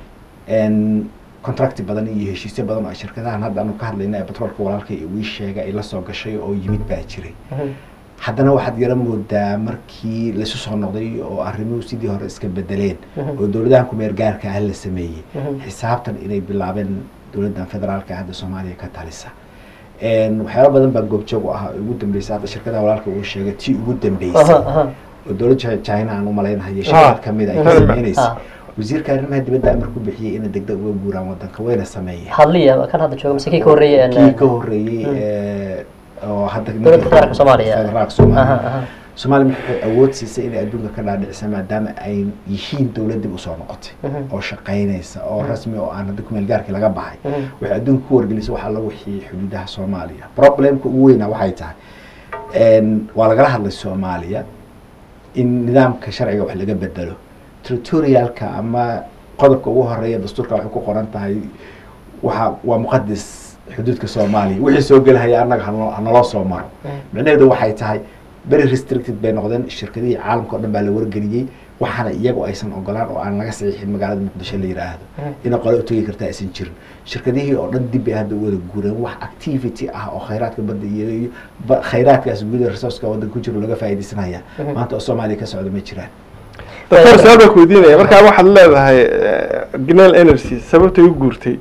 contracti badan iyo heshiisyo badan oo ay shirkadahan hadda anu ka hadlayna ee batroolka walaalka wii sheega ay la soo gashay oo yimid baa jiray haddana waxaad yara moodaa markii laisu soo noqday oo arrimuhu sidii hore iska bedeleen oo dowladahan kumeer gaarka ah la sameeyey xisaabtan inay bilaabeen dowladdan federaalka hadda soomaaliya ka talisa waxyaaba badan baa goobjoog u ah oo ugu dambeysay hadda shirkadaha walaalka uu sheegay tii ugu dambeysay oo dowladda china aan u malaynahayo shirkad kamid ay ka sameynaysa wasiirka arrimaha dibadda amar ku bixiyey inay degdeg uga guuraan wadanka wayna sameeyeen hadliya kan hadda jooga mise kii ka horreeyey kii ka horreeyey oo hadda dowladda federaalka soomaaliya federaalka soomaaliya soomaaliya waxay awood siisay inay adduunka ka dhaadhicisa maadaama ay yihiin dowlad dib usoo noqotay oo shaqaynaysa oo rasmi oo aan hadda kumeel gaarkii laga baxay waxay adduunka ku wargelisay waxaa la wixii xuduudaha soomaaliya problemka ugu weyna waxay tahay waa lagala hadlay soomaaliya in nidaamka sharciga wax laga bedelo territorialka ama qodobka ugu horeeya dastuurka waxay ku qoran tahay waxa waa muqadis xuduudka soomaaliya wixii soo gelahaya annaga hano hanaloo soo maro micnaheedu waxay tahay very restricted bay noqdeen shirkadihii caalamka o dhan baa la wargeliyey waxaana iyagu aysan ogolaan oo aan laga saxiixin magaalada muqdisho la yidhaahdo ina qole utegi karta aysan jirin shirkadihii oo dhan dib bay hadda u wada guureen wax activity ah oo khayraadka badda iyo khayraadkaas guud resourceka waddanka ku jiro laga faa'iidaysanaya maanta oo soomaaliya ka socda ma jiraan doctor su-aal baa ku weydiinaya markaa waxaad leedahay gnel energy sababtay u guurtay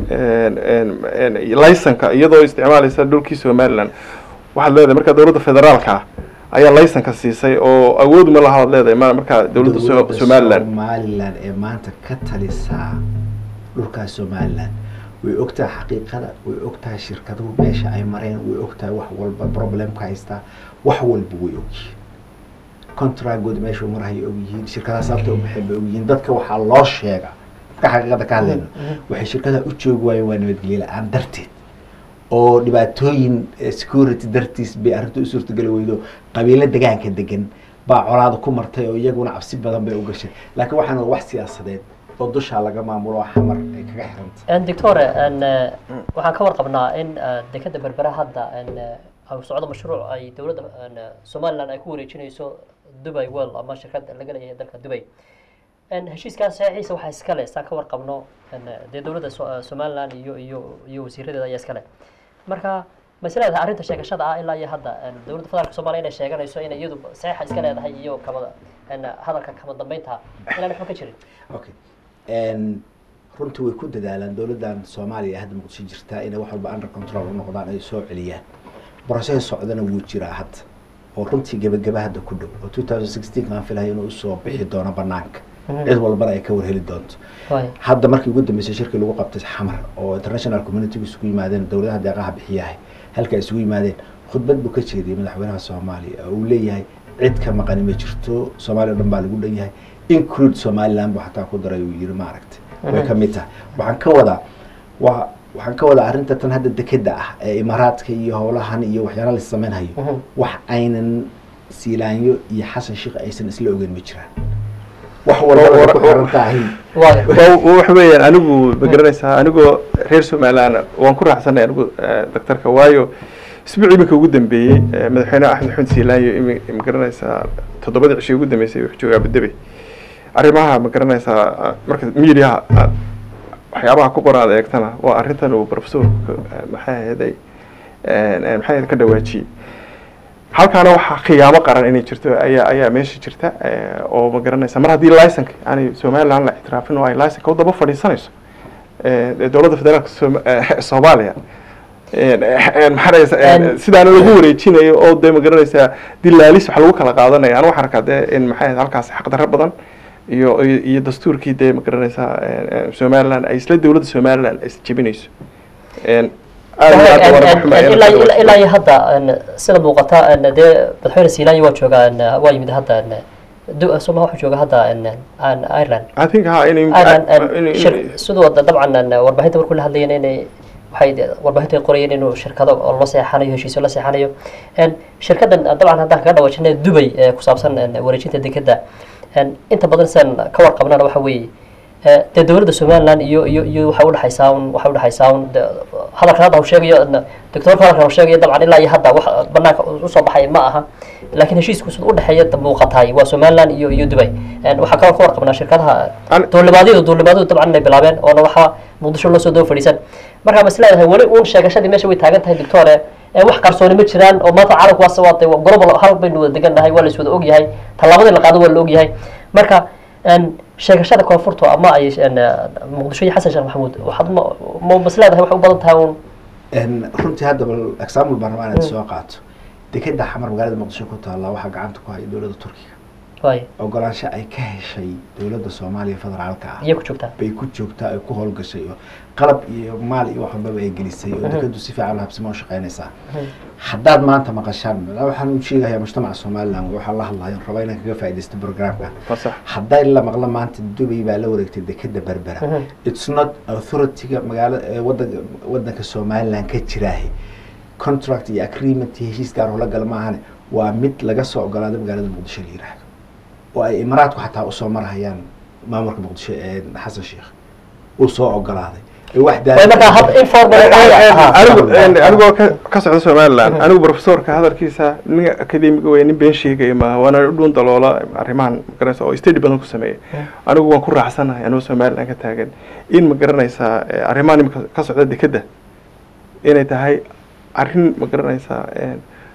licenka iyadoo isticmaalaysa dhulkii somaliland waxaad leedahay markaa dowladda federaalka ah ayaa licenka siisay oo awood ma laha ad leedahay ma markaa dowladda somaliland somaliland ee maanta ka talisaa dhulkaas somaliland way ogtahay xaqiiqada way ogtahay shirkaduhu meesha ay mareen way ogtahay wax walba problemka haystaa wax walba way ogyihiin contragood meesha marhay ogyihiin shirkadaha sababta ubaxeen bay ogyihiin dadka waxaa loo sheega marka xaqiiqada ka hadlayno waxay shirkadaha u joogi waayeen waa nabadgelyo la-aan darteed oo dhibaatooyin security dartiis bay arrinta u suurtageli weydo qabiilo degaanka degan baa colaada ku martay oo iyaguna cabsi badan bay u gashay laakiin waxaan wax siyaasadeed oo dushaa laga maamulo xamar ay kaga xiranta doctore waxaan ka warqabnaa in dekeda berbera hadda socdo mashruuc ay dowladda somaliland ay ku wareejinayso dubai world ama shirkad laga leeyahay dalka dubai heshiiskaas saxiixiisa waxaa iskale saan ka warqabno dee dowladda somaliland iyo iyo iyo wasiiradeeda ayaa iskale marka ma is leedahay arrinta sheegashada ah ilaa iyo hadda dowladda federaalka soomaliya inay sheeganayso inay iyadu saxiixa iska leedahay iyo kama hadalka kama dambeynta inaan waxba ka jirin okay runtii way ku dadaalaan dowladdan soomaaliya ee hadda muqdisho jirtaa inay wax walba under control u noqdaan ay soo celiyaan borosada socdana wuu jiraa hadda oo runtii gebagaba hadda ku dhow oo two thousand sixteen kaan filahay inuu usoo bixi doono banaanka cid walbana ay ka warheli doonto waay hadda markii ugu dambeysay shirkii lagu qabtay xamar oo international community isugu yimaadeen dowladaha deeqaha bixiyahay halka ay isugu yimaadeen khudbad buu ka jeediyey madaxweynaha soomaaliya oo uu leeyahay cid ka maqani ma jirto soomaaliya o dhan baa lagu dhan yahay include somaliland buu xataa ku daray uu yiri maaragtay way ka mid tahay waxaan ka wadaa waa waxaan ka wadaa arrinta tan hadda dekeda ah ee imaaraadka iyo howlahan iyo waxyaala la sameynhayo Mhm. wax aynan siilaanyo iyo xasan sheekh aysan isla ogeyn ma jiraan wax walba way ku xiran tahay waay Wa- wax weeyaan anigu ma garanaysaa anigoo reer somaliland waan ku raaxsanay anigu eh, daktarka waayo isbuuc iminka ugu dambeeyey eh, madaxweyne axmed axmed siilaanyo imi- ma garanaysaa toddobadii cishii ugu dambeysay wuxuu joogaa abudabey arrimaha ma garanaysaa ah, marka mediaha ah, waxyaabaha ku qoran aad eegtana waa arrintan uu professorku eh, maxay ahaday maxay ahayd ka dhawaajiyey halkaana waxaa khiyaamo qaran inay jirto ayaa ayaa meesha jirta eh, oo ma garanaysa mar haddii licenka yani somaliland la ictiraafin oo ay licenka u daba fadhiisanayso eh, ee dowladda federaalka Sooma- eh, soomaaliya een, een, maxaa dhahaysa, een, En- sidaana lagu wareejinayo oo dee ma garanaysaa dilaalis wax lagu kala qaadanaya anu waxaan arkaa dee in maxay ahayd halkaas xaqdarro badan iyo iyo iyo dastuurkii dee ma garanaysaa een, een, somaliland ay isla dowladda somaliland ay is jebinayso Een, aad iyo aad waan uga xumahay inaan ka ilaa dhawaajiyey. ilaa iyo hadda en, sida muuqata en, dee madaxweyne siilaanyi waa joogaa en, waa yimid hadda en, du- soma wuxuu jooga hadda en, en, ireland I think ha inay ireland en, inay- shir- siduu wada dabcan en, warbaahinta markuu la hadlayeen inay waxay de- warbaahinta ay qorayeen inuu shirkado oo la seexanayo heshiisyo la seexanayo en, shirkadan dabcan haddaan kaga dhawaajinay dubay ee ku saabsan en, wareejinta dekeda en, inta badan sidan ka warqabnana waxa weeye Eh, dee dowladda somaliland iyo iyo iyo waxay udhexaysaa un waxay udhexaysaa un de- hadalkan hadda uu sheegayo n- doctorka hadalkan uu sheegayo dabcan ilaa iyo hadda wax banaanka usoo baxay ma aha laakiin heshiisku sida udhexeeya da- muuqataay waa somaliland iyo iyo dubay En, waxaa kaloo ka warqabnaa shirkadaha An- duulimaadyadu duulimaadyadu dabcan inay bilaabeen oona waxaa muqdisho loo soo daba fadhiisan marka ma isleedahay weli uun sheegashadii meesha way taagan tahay doctore ee wax qarsooni ma jiraan oo maanta caalamku waa sawaatay waa global hal baynu wada degan nahay waa la is wada ogyahay tallaabadii la qaado waa la ogyahay marka en, sheegashada koonfurtu ama ay en, muqdisho iyo xasan sheekh maxamuud waxaad ma ma masleedahay waxay u badan tahay uun En, runtii hadda bal example baan rabaa inaad soo qaato dekeda xamar magaalada muqdisho ku taalla waxaa gacanta ku haya dowladda turkiga waay ogolaansho ay ka heshay dowladda soomaaliya federaalka ah iyay ku joogtaa bay ku joogtaa ay ku howlgashay oo qalab iyo maal iyo wax walbaba ay gelisay oo dekedu si fiican habsimo u shaqeynaysaa haddaad maanta maqashaan waxaan u sheegayaa mujtamaca somaliland waxaa la hadlaya raba inaan kaga faaidaysto programka Waa sax. hadday la maqlo maanta dubay baa la wareegtay dekeda berbera Mhm. it's not authority-ga magaala ee wadanka wadanka somaliland ka jiraahe contract iyo agreement iyo heshiis gaar oo la gala maahane waa mid laga soo ogolaaday magaalada muqdisho la yiraahdo oo ay imaaraadku xataa usoo marhayaan maamulka muqdisho ee xasan sheekh uu soo ogolaaday ee wax waay markaa hab informal anigu anigoo ka ka socda somaliland anigu professorka hadalkiisa nin academiga wey nin been sheegaya maaha waana dhuun daloola arrimahan magaranaysa oo study badan ku sameeya anigu waan ku raacsanahay anigoo somaliland ka taagan in ma garanaysaa eh, arrimahan imika ka socda dekeda inay tahay arrin ma garanaysaa eh,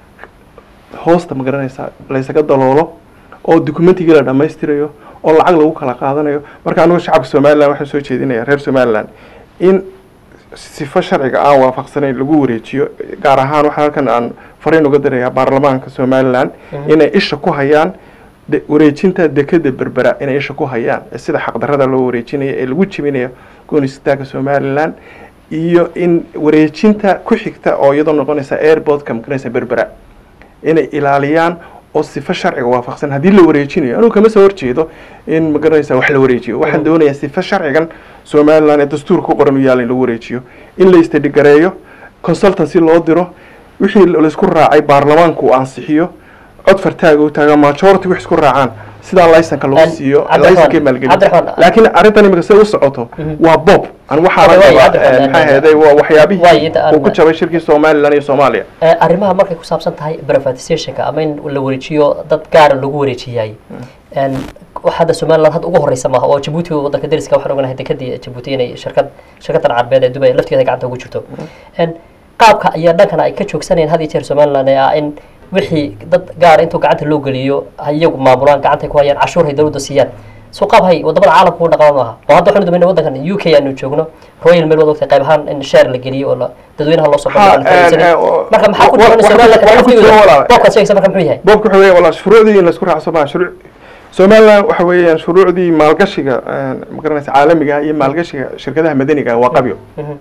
hoosta ma garanaysaa laysaga daloolo oo documentigii la dhammaystirayo oo lacag lagu kala qaadanayo marka anigu shacabka somaliland waxaan soo jeedinaya reer somaliland in sifo sharciga aan waafaqsanayn lagu wareejiyo gaar ahaan waxaa halkan aan fariin uga dirayaa baarlamaanka somaliland inay isha ku hayaan de- wareejinta dekeda berbera inay isha ku hayaan ee sida xaqdarrada loo wareejinayo ee lagu jebinayo goonistaanka somaliland iyo in wareejinta ku xigta oo iyadoo noqonaysa airportka makanaysa berbera inay ilaaliyaan oo sifo sharciga waafaqsan haddii la wareejinayo anugu kama soo horjeedo in magaranaysa wax la wareejiyo waxaan doonayaa sifo sharcigan somaliland ee dastuurka ku qoran u yaala in lagu wareejiyo in la istadhigareeyo consultancy loo diro wixii laisku raacay baarlamaanku uu ansixiyo cod fartaaga u taaga majority wax isku raacaan sidaa laysanka lagu An- siiyo Cabdiraxmaan- laysankay maalgelin Cabdiraxmaan- laakiin arrintan imika say u socoto waa bob an waxaa Waay, waay, rabaa Cabdiraxmaan, maxaa ahaday waa waay, waxyaabihii inta aan- uu ku jabay shirkii somaliland iyo soomaaliya Eh, arrimaha markay ku saabsan tahay privatizationka ama in la wareejiyo dad gaara lagu wareejiyay En, wax hadda somaliland hadda ugu horeysa maaha oo jabuuti wadanka dariska waxaan ognahay dekadii jabuuti inay shirkad shirkadan carbeed ee dubay lafteeda gacanta ugu jirto En, qaabka ayaa dhankana ay ka joogsanayeen had iyo jeer somaliland ee ah in wixii dad gaara intuu gacanta loo geliyo ay iyagu maamulaan gacantay ku hayaan cashuur hay dowladda siiyaan soo qaab hay wadamada caalamka u dhaqama maaha oo hadda waxaanu dumayna wadankan u k aanu joogno royal mail waad ogtay qayb ahaan in share la geliyo oo la dadweynaha loo soo Ha, bandhigo la eh, faa'iidaysanay. eh, oo- marka maxaa ku wa- jiran wa- somaliland waxa ku jira walaal. boobkaad sheegaysa marka muxuu yahay boobka wuxuu leeyahay walaa shuruucdii in laisku raacso maa shuruuc somaliland waxa weeyaan shuruucdii maalgashiga ma garanaysa caalamiga iyo maalgashiga shirkadaha madaniga waa qabyo Mhm.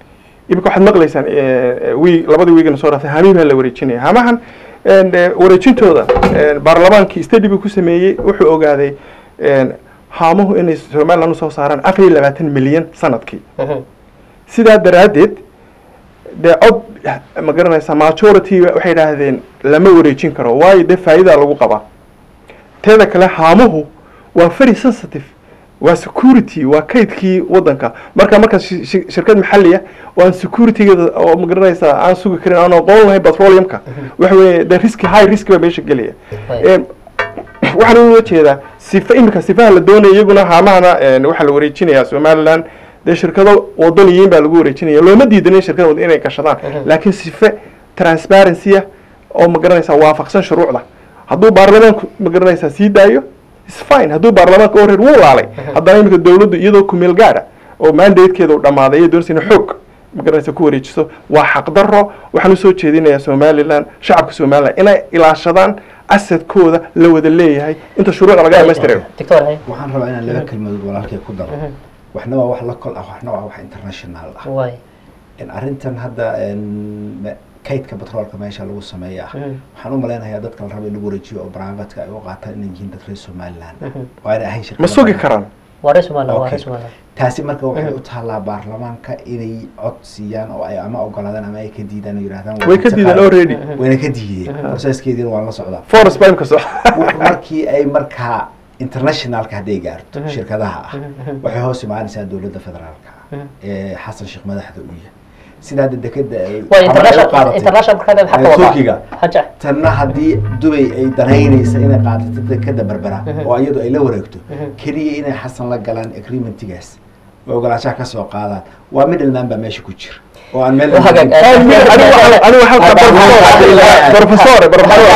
imika waxaad maqlaysaan wi labadii wiigana soo dhaftay hamiin baa la wareejinaya hamahan en, eh, wareejintooda en, baarlamaankii study buu ku sameeyey wuxuu ogaaday en, haamuhu inay somaliland usoo saaraan afar iyo labaatan milyan sanadkii Mhm. sidaa daraaddeed dee cod ma garanaysa majority waxay idhaahdeen lama wareejin karo waayo dee faa'idaa lagu qabaa teeda kale haamuhu waa very sensitive waa security waa kaydkii wadanka marka marka shi- shi- shirkad maxaliya oo aan securitygeeda oo ma garanaysa aan sugi karin aan aqoon lahayn petroleumka waxa weeye de risk high risk baa meesha gelaya Right. Em, waxaan uga jeedaa sifa imika sifaha la doonaya iyaguna haamahana en, waxaa la wareejinayaa somaliland dee shirkado wadaniyiin baa lagu wareejinaya looma diidanin shirkada wad inay gashadaan Mhm. laakiin sife transparency ah oo ma garanaysaa waafaqsan shuruucda hadduu baarlamaanku ma garanaysaa sii daayo is fine hadduu baarlamaanka oo reer wuu laalay haddana imika dowladdu iyadoo kumeel gaadha oo mandatekeeda u dhammaaday iyo doonaysa inay xoog ma garanaysa ku wareejiso waa xaqdarro waxaan usoo jeedinayaa somaliland shacabka somaliland inay ilaashadaan asadkooda la wada leeyahay inta shuruucda laga dhamaystirayo doctor hay waxaan rabaa inaan laba kelmadood walaalkay ku daro Mhm. waxna waa wax local ah waxna waa wax international ah waay in arrintan hadda en, me- kaydka batroolka meesha lagu sameeya ah Mhm. waxaan u malaynayaa dadka la rabo in lagu wareejiyo oo baraafatka ay u qaataan inay yihiin dad reer somaliland Mhm. waa inay ahayn shirkado ma sugi badan. karaan waa reer somaliland waa Okay. reer somaliland taasi marka waxay Mhm. u taallaa baarlamaanka inay cod siiyaan oo ay ama ogolaadaan ama ay ka diidaan oo yidhahdaan way ka diideen already Mhm. wayna ka diideen Mhm. processkeediina waan la socdaa forest baa imka soo wuxuu markii ay markaa internationalka hadday gaarto Mhm. shirkadaha ah Mhm, mhm. waxay hoos imaanaysaa dowladda federaalka ah Mhm. ee xasan sheekh madaxda u yahay sidaa de dekeda ay waa ama ay u international qaadatay international markaa maxaa ka ee, wadaa Turkiga haja tanna haddii dubay ay danaynaysa inay qaadato dekeda berbera Mhm. oo iyadu ay la wareegto Mhm. keliya inay xasan la galaan agreementigaas oo ogolaanshaha ka soo qaadaan waa middleman baa meesha ku jira oo aan meel Waa hagaag. anigu halka professore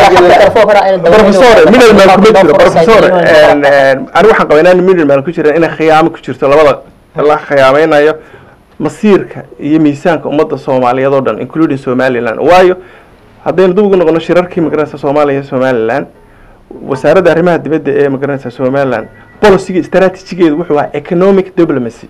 professore middleman kuma jiro professore anigu waxaan qabaa inaan middleman ku jiran inay khiyaamo ku jirto labada la khiyaameynayo masiirka iyo miisaanka ummadda soomaaliyeed oo dhan including somaliland waayo haddaynu dib ugu noqono shirarkii magaranaysa soomaaliya iyo somaliland wasaaradda arrimaha dibadda ee magaranaysa somaliland boliciga istaraatijigeedu wuxuu ahaa economic diplomacy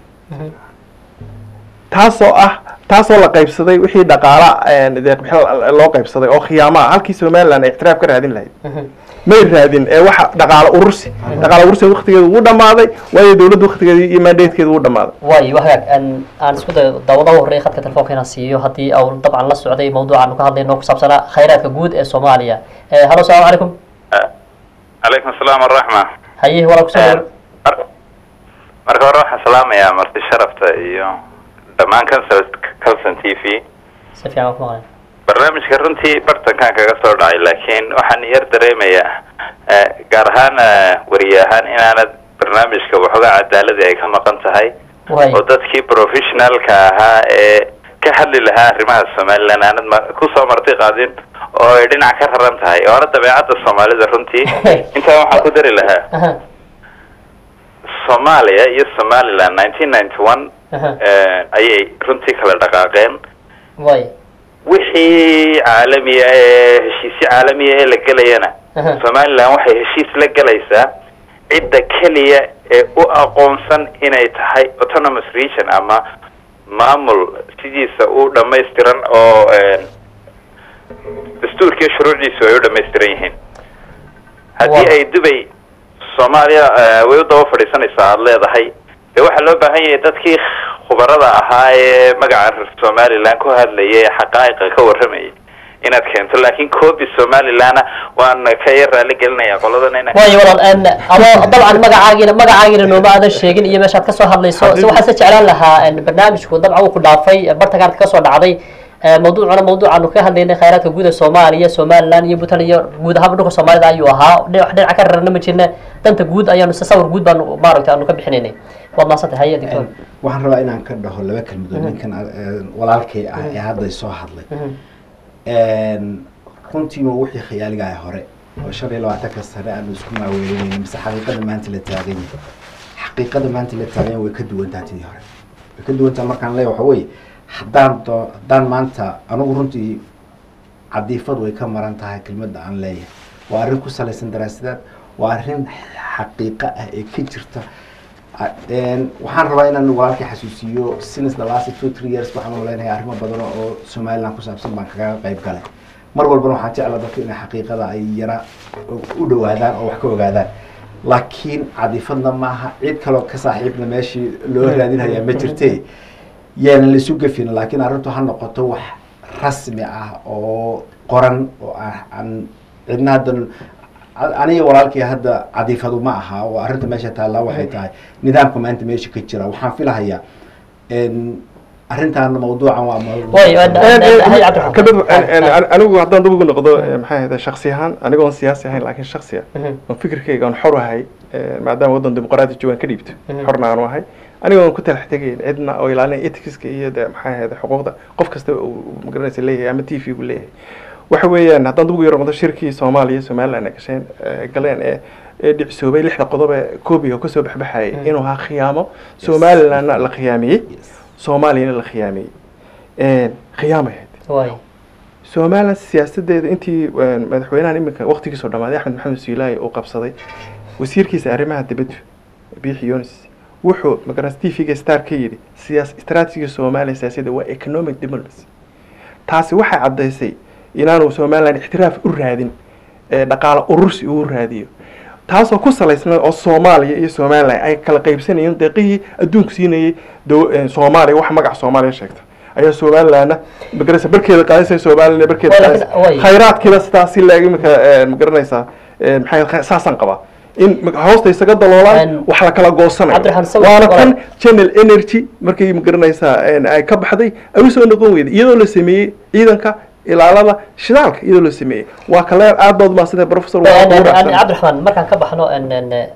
taasoo ah taasoo la qaybsaday wixii dhaqaala deeqbixin loo qaybsaday oo khiyaama ah halkii somaliland ay ictiraaf ka raadin lahayd may raadin ee waxa dhaqaalo urursi dhaqaalo urursi waqtigeedu wuu dhammaaday waayo dowladda waqtigeeda iyo mandatekeeda wuu dhammaaday waayo waa hagaag aan aan isku dayo daawadaha horreeya khadka telefoonka inaan siiyo haddii au dabcan la socday mawduucaanu ka hadlayno ku saabsanaa khayraadka guud ee soomaaliya halo salaamu calaykum calaykum asalaam waraxma haye walaa kusoo dhawo Mar- marka hore waxaan salaamayaa marti sharafta iyo dhammaan council council t v si fiican waan ku maqlay barnaamijka runtii bartankan kaga soo dhacay laakiin waxaan yar dareemayaa eh, gaar ahaan eh, wariye ahaan inaanad barnaamijka waxoogaa cadaaladii ay ka maqan tahay waay oo dadkii professionalka ahaa ee ka hadli lahaa arrimaha somaliland aanad ma- kusoo marti qaadin oo ay dhinac ka raran tahay oona dabeecadda soomaalida runtii intaa waxaan ku dari lahaa aha soomaaliya iyo somaliland nineteen ninety one aha ayay runtii kala dhaqaaqeen waay wixii caalamiya ee heshiisyo caalamiya ee la gelayana Aha. somaliland waxay heshiis la gelaysaa cidda keliya ee u aqoonsan inay tahay autonomous region ama maamul sidiisa u dhammaystiran oo een, dastuurkiiyo shuruucdiisu ay u dhammaystiran yihiin haddii Waa. ay dubay soomaaliya eh, way u daba fadhiisanaysaa aada leedahay dee waxaa loo baahan yahay dadkii khubarada ahaa ee magaca somaliland ku hadlayay ee xaqaa'iqa ka warramayay inaad keento laakiin copy somalilandna waan ka yar raali gelinayaa qoladan ina waayo walaal en ado dabcan magacaagiina magacaagiina nooma aadan sheegin iyo meeshaad kasoo hadlayso si waxaan se jeclaan lahaa en barnaamijku dabcan uu ku dhaafay bartankaad kasoo dhacday Eh, mawduucuna mawduucaanu ka hadlaynay khayraadka guud ee soomaaliya somaliland iyo puntland iyo guud ahaan dhulka soomaalida ayuu ahaa dhinac wax dhinaca ka rarana ma jirna danta guud ayaanu se sawir guud baanu maaragtay aanu ka bixinaynay waad mahadsantay haye doctor waxaan rabaa inaan ka dhaho laba kelmadood ninkan eh, walaalkay ah ee hadday soo hadlay runtiiba wixii khiyaaligaha hore oo shan iyo labaatanka sane aanu isku maaweelinayna mise xaqiiqada maanta la taagan yahay xaqiiqada maanta la taagan yahay way ka duwan tahay tidii hore way ka duwan tahay markaan leeyahay waxa weeye haddaan doo haddaan maanta anigu runtii cadiifad way ka maran tahay kelmadda aan leeyahay waa arrin ku salaysan daraasadaad waa arrin xaqiiqo ah ee ka jirta A- een, waxaan rabaa inaan walaalkii xasuusiyo since the last two three years waxaan maleynayaa arrimo badan oo somaliland ku saabsan baan kaga qayb galay mar walbana waxaan jeclaa dadku inay xaqiiqada ay yara u dhowaadaan oo wax ka ogaadaan laakiin cadifadna maaha cid kaloo ka saaxiibna meeshii loo raadinhayaa ma jirte yaanan laisu gefin laakiin arrintu ha noqoto wax rasmi ah oo qoran oo ah- aan cidna haddan a- aniga walaalkii hadda cadifadu ma aha oo arrinta meesha taallaa waxay tahay nidaamka maanta meesha ka jira waxaan filahayaa n arrintan mawduucan waa mawduuc- Way, waa- hay Cabdiraxmaan. kadib Ah, ah. anigu haddaan dib ugu noqdo eh, maxay ahayd shaksi ahaan anigoon siyaasi ahayn laakiin shaksiya Mhm. oon fikirkayga aan xor ahay eh, maadaama waddan dimuqraadi joogaan ka dhiibto Mhm. xorna aanu ahay anigoon ku talax tegayn cidna oo ilaalinaya ethicska iyo de maxay ahayd xuquuqda qof kasta uu magaranaysa leeyahay ama t v gu leeyahay waxa weeyaan haddaan dib ugu yaro noqdo shirkii soomaaliya iyo somaliland ay gasheen eh, galeen ee ee dhicsoobay lixda qodob ee koobiga kasoo baxbaxayay Mhm. inuu ahaa khiyaamo somalilandna la khiyaamiyey Yes. soomaaliyana la khiyaamiyey khiyaamay ahayd way somaliland siyaasadeeda intii een, madaxweynahan iminka waqtigiisoo dhammaaday axmed maxamed siilaayi uu qabsaday wasiirkiisa arrimaha dibadda biixi yunis wuxuu magaras t v-ga star ka yidhi siyaas istraatijiga soomaaliya siyaasadda waa economic diplomacy taasi waxay caddaysay inaanu somaliland ixtiraaf u raadin ee dhaqaale urursi uu raadiyo taasoo ku salaysnaa oo soomaaliya iyo somaliland ay kala qaybsanayeen deeqihii adduunku siinayay dow- een, soomaaliya wax magaca soomaaliya sheegta ayaa somalilandna magaraysa barkeeda qaadaysa somaliland barkeeda Waa, qaadaysa laakiin- way. khayraadkiiba sidaas si laeg imika magaranaysaa een, maxay kha- saasaan qabaa in ma- hoosta isaga daloolaan Een, wax la kala goosanayo Cabdiraxmaan, sawir- waana walaal. kan channel energy markay magaranaysaa een, ay ka baxday ay usoo noqon weyday iyadoo la sameeyey ciidanka ilaalada shidaalka iyadoo la sameeyey waa kaleer aad baad umaasantay professor waa ugu raacsan. cabdiraxmaan markaan ka baxno en- en, eh,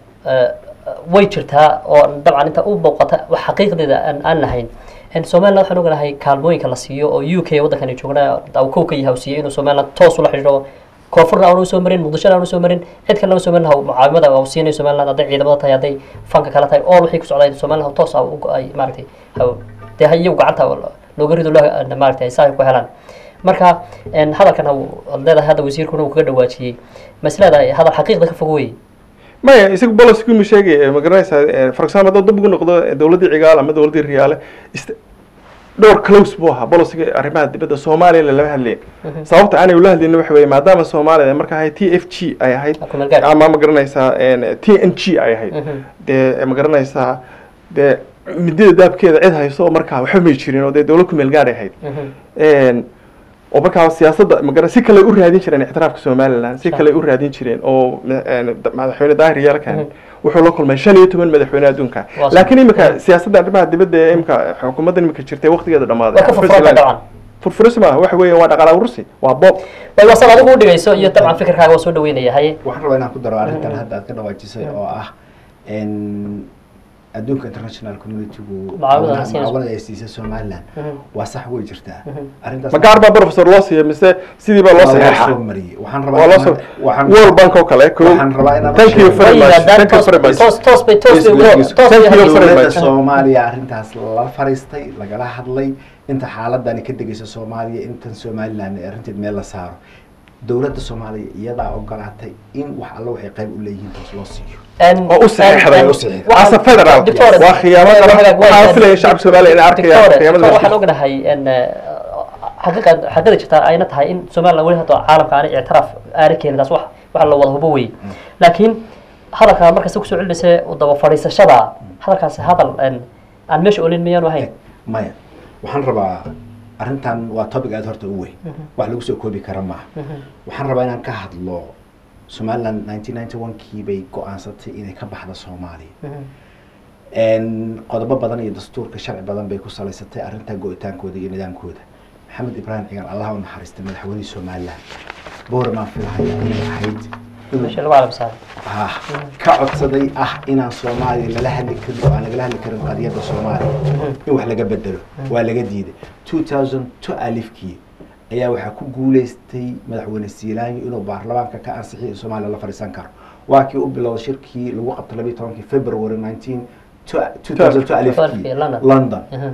way jirtaa oo dabcan inta u muuqata wax xaqiiqdeeda aan aan lahayn En somaliland waxaan ognahay kaalmooyinka la siiyo oo u k waddankani joogna uu kow ka yahay uu siiyey inuu somaliland toos ula xidhiidho koonfurna aanu soo marin muqdishona aanu soo marin cid kalena soo marin mucaawimada uu siinayo somaliland hadday ciidamada tahay hadday fanka kala tahay all wixii ku socday somaliland toos ah u- ay maaragtay ha- dee ha iyagu gacanta looga rido loo maaragtay ay saa ku helaan marka en, hadalkan uu leedahay hadda wasiirkuna uu kaga dhawaajiyey masleedahay hadal xaqiiqda ka fog wey maya isagu bolosku ma sheegay ma garanaysaa for example hadduu dib ugu noqdo eh, dowladdii cigaal ama dowladdii riyaale ist- dhowr close buu ahaa bolosiga arrimaha dibadda soomaaliya lama hadlayn sababta aanay ula hadlaynin waxa weeye maadaama soomaaliya marka ahayd t f g ay ahayd Ku meel gaar. ama ma garanaysaa een, t n g ay ahayd Mhm. dee ma garanaysaa dee midida daabkeeda cid hayso oo markaa waxba may jirin oo dee dowlad ku meel gaar ay ahayd Een, oo markaa siyaasadda magara si kale u raadin jireen ictiraafka somaliland si Sure. kale u raadin jireen oo ma- een, da- madaxweyne daahir yaalkan Mhm. wuxuu la kulmay shan iyo toban madaxweyne adduunka Waa laakiin sure. imika siyaasadda arrimaha dibadda ee imika xukuumadda imika jirtay waqtigeeda dhamaaday waa ka furfuranta dabcan furfuris maaha waxa weeye waa dhaqaala urusi waa bob way wasal adigu u dhigayso iyo dabcan fikirkaaga waa soo dhaweynaya haye waxaan rabaa inaan ku daro arrintan hadda aad ka dhawaajisay oo ah n adduunka international communitygu Mucaawinada ay siinayso. mucaawanada ay siisay somaliland Mhm. waa sax way jirtaa Mhm. arrintaas ma gaar baa professor loo siiya mise sidii baa loo waa loo saxeexa soo mariyey waxaan waa rabaa loo soo inaan- waxaan world bank oo kale ko waxaan rabaa inaan thank you sheego- very way much yidhahdaan thank you toos very much toos toos bay toos bay ugu- Yes, toos bay thank you hadlaysaa. very dowladda much. soomaaliya arrintaas la fariistay lagala hadlay inta xaaladani ka degaysa soomaaliya intan somaliland ee arrinteed meel la saaro dowladda soomaaliya iyadaa ogolaatay in wax alla waxay qayb u leeyihiin toos loo siiyo En- oo u saxeexday en- u waxaan- asa federal Doctor- waa khiyaamo way- qaran way- way- waxaan filaya shacabka soomaaliya inay arkayaan Doctor- khiyaamada Doctor, waxaan meesha ognahay en, eh, xaqiiqa xaqiiqda jirta ayna tahay in somaliland weli hadda caalamka aanay ictiraaf aana keenin taas wax wax la wada hubo wey laakiin hadalkaa markasta kusoo celinaysa u daba fadhiisashada hadalkaasi hadal en, aan meesha olin miyaanu ahayn maya waxaan rabaa arrintan waa topic aad horta u weyn wax lagu soo koobi kara maaha waxaan rabaa inaan ka hadlo somaliland nineteen ninety one kii bay go-aansatay inay ka baxda soomaaliya n qodobo badan iyo dastuurka sharci badan bay ku salaysatay arrintaa go-itaankooda iyo nidaamkooda maxamed ibraahim cigaan allah u naxariistay madaxweynihii somaliland booramaan filahaya inay ahayd inuu meesha lagu caalam saaray ah ka codsaday ah inaan soomaaliya lala hadli karin oo aan lagala hadli karin qadiyadda soomaaliya in wax laga bedelo waa laga diiday two thousand two alifkii ayaa waxaa ku guuleystay madaxweyne siilaanyo inuu baarlamaanka ka ansixiyo in soomaaliya la fadhiisan karo waa kii u bilowday shirkii lagu qabtay labiyi tobankii february nineteen two thousand two alifkii London. london Mhm.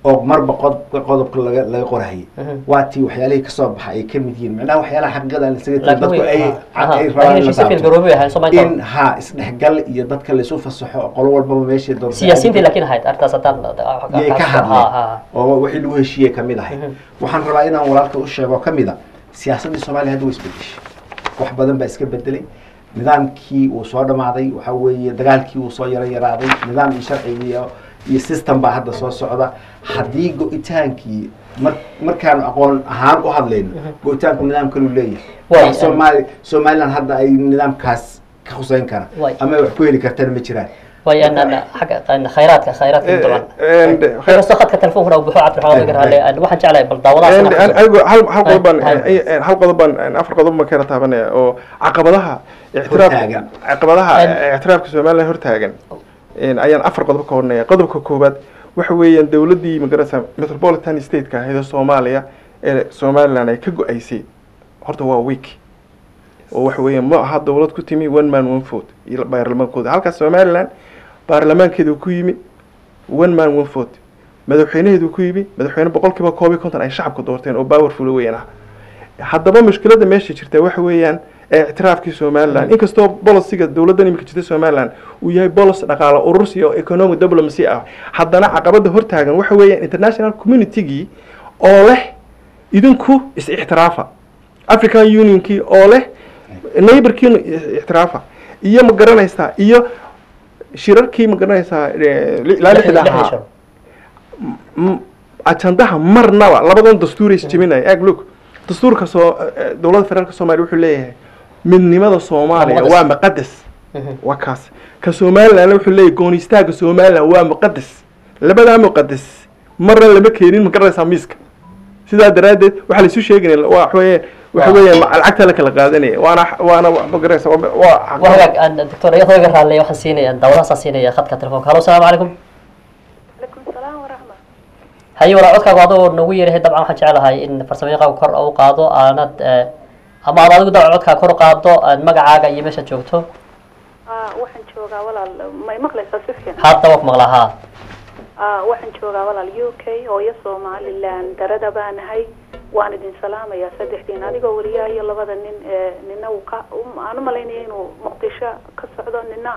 oo marba qod- qodobka laga laga qorahayay Mhm. waa tii waxyaalihii kasoo baxa ay kamid yihiin macnaha waxyaalaha xaqiiqada aan isaga laakiin dadku way- ay aha, aha, ay laakiin rabaan in la heshiisyo taabto. filgaroobay ahayn Soomaaliya in ha isdhexgal iyo dadka laysu fasaxo oo qolo walbaba meeshay doonto siyaasiyiintii laakiin ahayd arrintaas haddaan yay ka ha ha hadleen oo wixii lagu heshiiyey kamid ahay Mhm. waxaan rabaa inaan walaalka u sheego kamid a siyaasaddii soomaaliya hadda way isbedeshay wax badan baa iska bedelay nidaamkii uu soo dhamaaday waxa weeye dagaalkii uu soo yaro yaraaday nidaam iyo sharcigi iyo iyo system baa hadda soo socda haddii go-itaankii mar markaanu aqoon ahaan u hadlayno go-itaanku nidaam kaluu leeyahay Waay, wax soomaali somaliland hadda ay nidaamkaas ka huseyn kara Waay. ama ay wax ku heli kartana ma jiraan way an an xagga an khayraadka khayraadka Eh, dabcan and inkastoo khadka telefonkuna uu buxo cabdiraxmaan laga raale an waxaan jeclahay bal daawadahaas And- and anigu hal hal qodob baan Hay- hay. eh, hal qodob baan eh, afar qodob baan ka yara taabanaya oo caqabadaha ictiraafka Hortaagan. caqabadaha And- eh, ictiraafka somaliland hortaagan een, ayaan afar qodob ka hornaya qodobka koowaad waxa weeyaan dowladdii magarasa metropolitan state-ka ahayd ee soomaaliya ee somaliland ay ka go-aysay horta waa week oo waxa weeyaan ma aha dowlad ku timi one man one vote iyo baarlamaankooda halkaas somaliland baarlamaankeedu ku yimi one man one vote madaxweynaheedu ku yimi madaxweyne boqolkiiba koob iyo konton ay shacabka doorteen oo powerful weeyaan ah haddaba mushkiladda meesha jirta waxa weeyaan ee ictiraafkii somaliland inkastoo bolisiga dowladdan imika jirta somaliland uu yahay bolis dhaqaale urursi oo economic diplomacy ah haddana caqabada hortaagan waxa weeyaan international communitygii oo leh idinku is ictiraafa african unionkii oo leh neighborkiina ictiraafa iyo ma garanaysaa iyo shirarkii ma garanaysaa eh, ilaa lixda ahaa m- ajandaha marnaba labadan dastuur is jebinaya ag look dastuurka soo eh, dowladda federaalka soomaaliya wuxuu leeyahay midnimada soomaaliya Waa waa muqadas waa kaas ka somaliland wuxuu leeyahay goonistaagga somaliland waa muqadas labadaa muqadas marna lama keenin ma garanaysaa miiska sidaa daraaddeed waxaa laisu sheeganaya waa waxa weeye waxa weeyaan ma- lacagta la kala qaadanaya waana waana ma garanaysaa waa- waa waa hagaag an doctor iyadoo iga raale waxaan siinaya daawadahaasaan siinaya khadka telefonka halo asalaamu calaykum عليكم السلام ورحمة haye walaa codkaagu adoo nagu yeerahay dabcan waxaan jeclahay in farsamayaqaagu kor u qaado aanad eh, ama aad adigu dabcan codkaa kor u qaado aad magacaaga iyo meeshaad joogto آه وحن جوغا ولا ما يمقلي سفيان hadda waa ku maqlaa haa آه وحن جوغا ولا اليو كي هو يسو مالي لان دردا بان هاي وان دين سلام يا صدح دين أديكو وريا هي لبدا نين نينا وكا أنا ماليني إنو مقدشة كسعودو نينا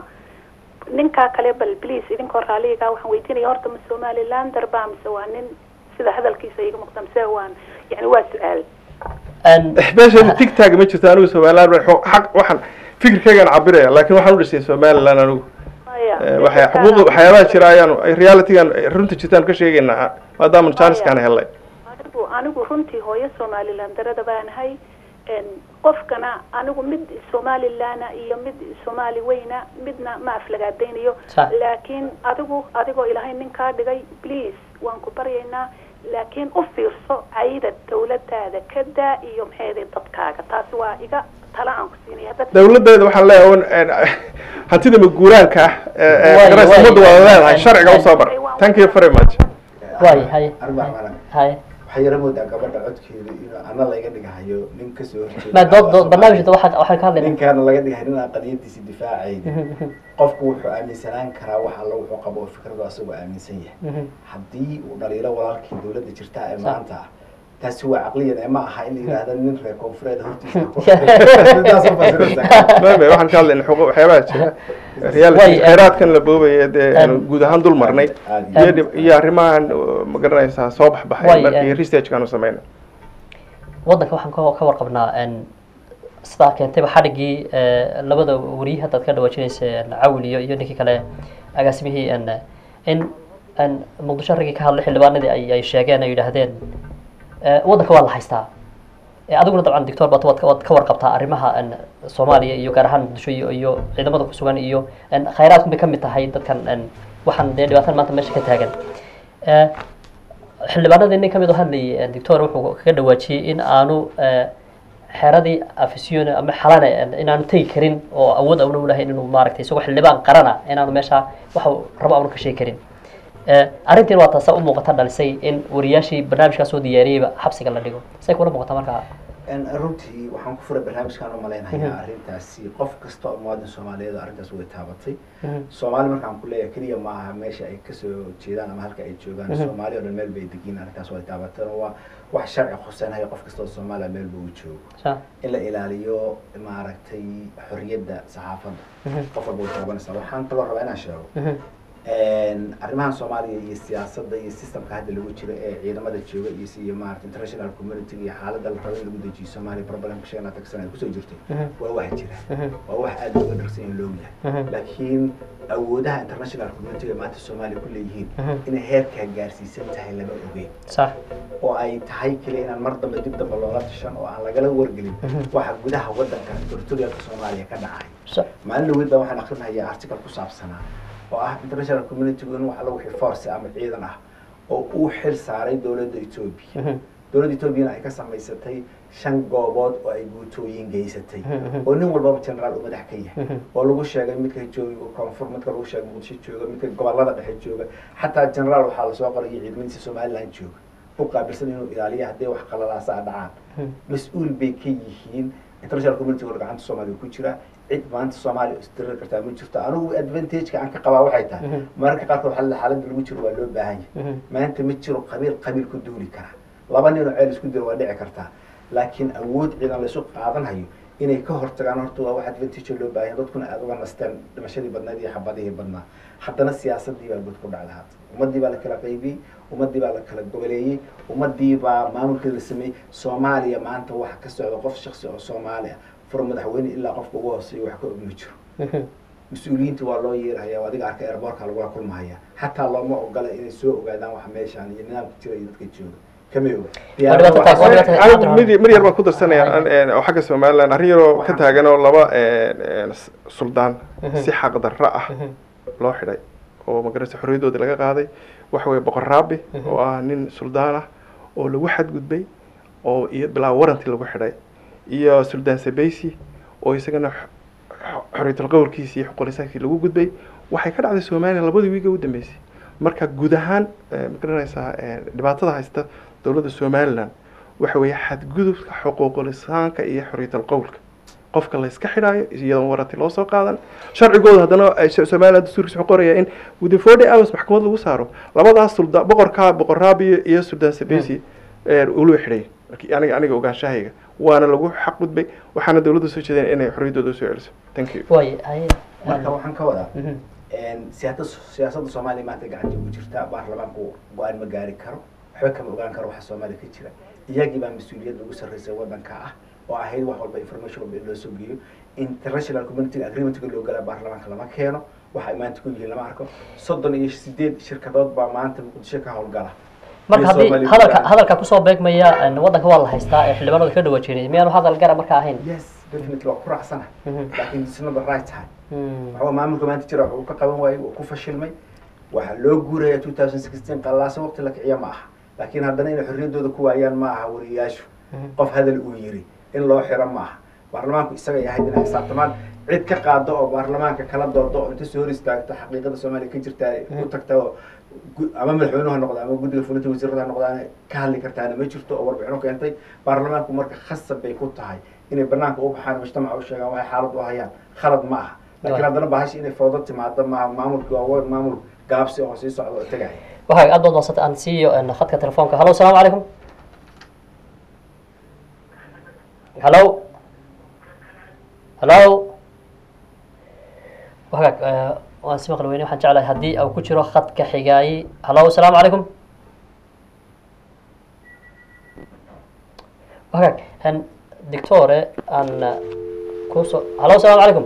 ninkaa kale bal bliis idinkoo raaliga waxaan weydiinaya horta ma somaliland darbaa mise waa nin sida hadalkiisa iga muuqda mise waan yani waa su-aal An- meesha tigtag ma jirto anigu somaliland wa- xaq waxaan fikirkaygaan cabiraya laakiin waxaan u dhisay somaliland anigu maya Eh, waxay xuquuq waxyaabaha jira ayaan realitygan runta jirtaan ka sheegaynaa maadaama chancekaan helay anigu anigu runtii hooyo somaliland darada baanahay n qofkana anigu mid somalilana iyo mid somaali weyna midna ma aflagaadaynayo Sax. laakiin adigu adigoo ilaahay ninkaa dhigay please waan ku baryaynaa laakiin u fiirso cayda dawladaada ka daa iyo maxeeday dadkaaga taasi waa iga tala aan ku siinaya dad dowladeeda waxaan leeyahay un, eh, hantida maguuraanka ah ee- ee Waay, garaysa waay. ummadda waa leedahay sharciga usoo bar thank you very much waay haye arbac malan haye waxaa yara moodaa gabadha codkeeda inuu ana laga dhigahayo nin kasoo horjeeda ma dood dood barnaamijka waxaa waxaan ka hadlaynaa ninkaana laga dhigahay nin aan qadiyadiisa difaacayna qofku wuxuu aaminsanaan karaa wax alla wuxuu qabo oo fikradu asagoo aaminsan yahay haddii uu dhaliilo walaalkii dowladda jirta ee maanta ah taasi waa caqliyan ee ma aha in la yidhaahdo nin reer koonfureed hortiisa ku- Sidaas u fasiraysaa. mame waxaan ka hadlayna xuquuq waxyaabaha jira Waay, reality eh, khayraadkan la boobaya dee aanu em, guud ahaan dul marnay aad iyo em, dhib- iyo arrimahan uh, ma garanaysaa soo baxbaxay Waay, markii em, researchkaanu samayna waddanka waxaan ka ka warqabnaa n sidaa keentayba xadhiggii eh, labada wariye haddaad ka dhawaajinaysa n cawil iyo iyo ninkii kale agaasimihii n in n muqdisho raggii ka hadlay xildhibaanadii ay ay sheegeen ay yidhaahdeen eh, waddanka waa la haystaa Eh, adiguna dabcan doctor baad waad ka- waad ka warqabtaa arrimaha n soomaaliya iyo gaar ahaan muqdisho iyo iyo ciidamada ku sugan iyo n khayraadku bay ka mid tahay dadkan n waxaan dee dhibaatan maanta meesha ka taagan Eh, xildhibaanadii nin ka mid oo hadlayay doctor wuxuu kaga dhawaajiyey in aanu eh, xeradii afisyon ama xalane eh, inaanu tegi karin oo awood aanu lahayn inuu maaragtay isagoo xildhibaan qarana inaanu meesha waxa uu rabo aanu ka sheegi karin Eh, arrintiin waa taasa u muuqata dhalisay in wariyaashii barnaamijkaa soo diyaariyeyba xabsiga la dhigo say kula muuqata markaa En runtii waxaan ku furay barnaamijkaan u malaynayaa arrintaasi qof kasta oo muwaadin soomaaliyeed oo arrintaas way taabatay soomaali markaan ku leeyahay keliya maaha meesha ay kasoo jeedaan ama halka ay joogaan soomaali oo dhan meel bay degiin arrintaas way taabateen oo waa wax sharci khuseenhaya qof kasta oo soomaaliya meel buu joogo sa in la ilaaliyo maaragtay xorriyadda saxaafadda qof walba way taabanaysaa waxaan kaloo rabaa inaan sheego arrimahan soomaaliya iyo siyaasadda iyo systemka hadda lagu jiro ee ciidamada jooga iyo iyo maarata international community iyo xaaladda la rabo in lagu dejiyo soomaaliya problemka shan iyo labaatan sana ay kusoo jirtay waa wax jira waa wax aada looga dharsan in loo yahay laakiin awoodaha international community ee maanta soomaaliya ku leeyihiin inay heerkaa gaarsiisan tahay lama ogeyn sax oo ay tahay keliya inaan mar dambe dib dambe loola tashan oo aan lagala wargelin waxa gudaha waddanka territorialka soomaaliya ka dhacay sax maalin dhaweyd baa waxaan akrinayaa article ku saabsanaa oo ah international community-gu in wax lagu wixii force ama ciidan ah oo uu xil saaray dowladda etoobiya dowladda etoobiyana ay ka samaysatay shan goobood oo ay guutooyin geysatay oo nin walbaba generaal uu madax ka yahay oo lagu sheegay midka jooga koonfur midka lagu sheegay muqdisho jooga midka gobolada dhexe jooga xataa generaal waxaa lasoo qoray iyo ciidamadiisa somaliland jooga u qaabilsan inuu ilaaliyo hadday wax qalalaasa a dhacaan mas-uul bay ka yihiin international community oo gacanta soomaaliya ku jira cid maanta soomaaliya isdirir kartaa ma jirto anigu advantage-ka aan ka qabaa waxay tahay mararka qaarkood xal xaaladda lagu jiro waa loo baahan yahay maanta ma jiro qabiil qabiil ku duuli kara laba nin oo ceel isku diro waa dhici kartaa laakiin awood ciidan laysu qaadanhayo inay ka hortagaan horta waa wax advantage loo baahan yahay dadkuna aada uga nasteen dhimashadii badnayd iyo xabadihii badnaa haddana siyaasadii baa god ku dhacda hadda ummadii baa la kala qaybiyey ummadii baa la kala goboleeyey ummadii baa maamulkeeda la sameeyey soomaaliya maanta waxa ka socda qof shaksi oo soomaali ah fur madaxweyne ilaa qofka ugu hooseeyo wax ka og ma jiro mas-uuliyiinta waa loo yeerhayaa adiga arka airboortka lagula kulmahaya xataa looma ogola inay soo ogaadaan wax meeshaan iyo nidaamka jira iyo dadka jooga kamay oga Waa dhibaato taas, waa dhibaato taas. anigu mid mar yar baan ku darsanaya an- oo xagga somaliland arrin yaroo ka taagan oo laba s- suldaan si xaqdarro ah loo xidhay oo magarasa xorriyadoodii laga qaaday waxa weeye boqor raabi oo ah nin suldaan ah oo lagu xadgudbay oo iyo bilaa waranti lagu xidhay iyo suldaan sabeysi oo isagana x- x- xorriyatul qowlkiisi iyo xuquuqlisaankiisi lagu gudbay waxay ka dhacday somaliland labadii wiiga u dambeysay marka guud ahaan eh, ma garanaysaa eh, dhibaatada haysta dowladda somaliland waxa weeye xadgudubka xuquuqulisaanka iyo xorriyatul qowlka qofka la iska xidhaayo iyadoon waranti loo soo qaadan sharcigooda haddana ay so- somaliland dastuurkiisa wuxuu qoraya in within forty hours maxkamad lagu saaro labadaas sulda boqorka boqor raabi iyo suldaan sabesi ulu xidhay Laakiin aniga aniga ogaanshahayga waana lagu xaq gudbay waxaana dowladda soo jeedeen inay xorriyaddooda usoo celiso thank you waay haye marka waxaan ka wadaa Mhm. siyaasada siyaasadda soomaaliya maanta gacanta ugu jirta baarlamaanku go-aan ma gaari karo waxba kama ogaan karo waxa soomaaliya ka jira iyagii baa mas-uuliyadda ugu sarreysay waddanka ah oo ahayd wax walba information walba in loo soo geeyo international community agreementga loo galaa baarlamaanka lama keeno waxay maanta ku yihiin lama arko soddon iyo sideed shirkadood baa maanta muqdisho ka howlgala marka iyo haddii Soomaaliya hadalka gudaha. hadalka kusoo beegmaya een, waddanka waa la haystaa ee xildhibaanada ka dhawa jiray miyaanu hadal gara marka ahayn yes definitely waa ku raacsana Mhm. laakiin it's not the right time Mm. waxaa maamulka maanta jira wuxuu ka qaban waayey wuu ku fashilmay waxaa loo guuraya two thousand sixteen qallaaso waqti la kiciya ma aha laakiin haddana inay xorriyaddooda ku waayaan ma aha wariyaashu qof hadal uu yiri in loo xiro ma aha baarlamaanku isagay ahayd inay xisaabtamaan cid ka qaado oo baarlamaanka kala doodo oo inta soo hor istaagto xaqiiqada soomaaliya ka jirta ay u tagta oo gu- ama madaxweynuhu ha noqdo ama guddiga fulinta wasiirada ha noqdaan ka hadli kartaana ma jirto oo warbixino keentay baarlamaanku marka khasab bay ku tahay inay banaanka u baxaan mujtamaca u sheegaan waxay xaalad u hayaan khalad ma aha laakiin haddana bahashi inay foodo timaado maaha maamulki waa wa- maamul gaabsi oo sii socda oo tegaya waxaa aad baad madsanta aan siiyo een, khadka telefoonka hallo asalaamu calaykum hallo hallo wagaag eh, waan si maqli weyne waxaan jeclahay haddii uu ku jiro khadka xigaayi hallo asalaamu calaykum wagaag een, doctore aan eh, kusoo hallo asalaamu calaykum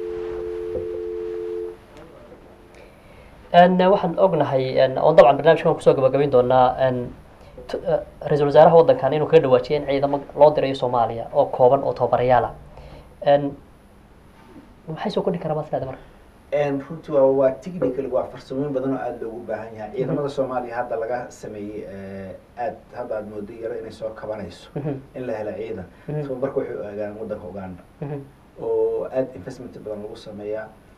n waxaan ognahay n oon dabcan barnaamijkan kusoo gabagabayn doonaa n t- eh, ra-iisul wasaaraha waddankan inuu kaga dhawaajiyay in ciidamo loo dirayo soomaaliya oo kooban oo tababarayaal ah n maxay soo kordhi karaa maad leedahay marka runtii waa waa technical waa farsamooyin badan oo aada loogu baahan yahay ciidamada soomaaliya hadda laga sameeyey aad hadda aad moodo yaro inay soo kabanayso Mhm. in la helo ciidan Mhm. tababarka waxay u aagaan waddanka uganda Mhm. oo aada investment badan lagu sameeyaa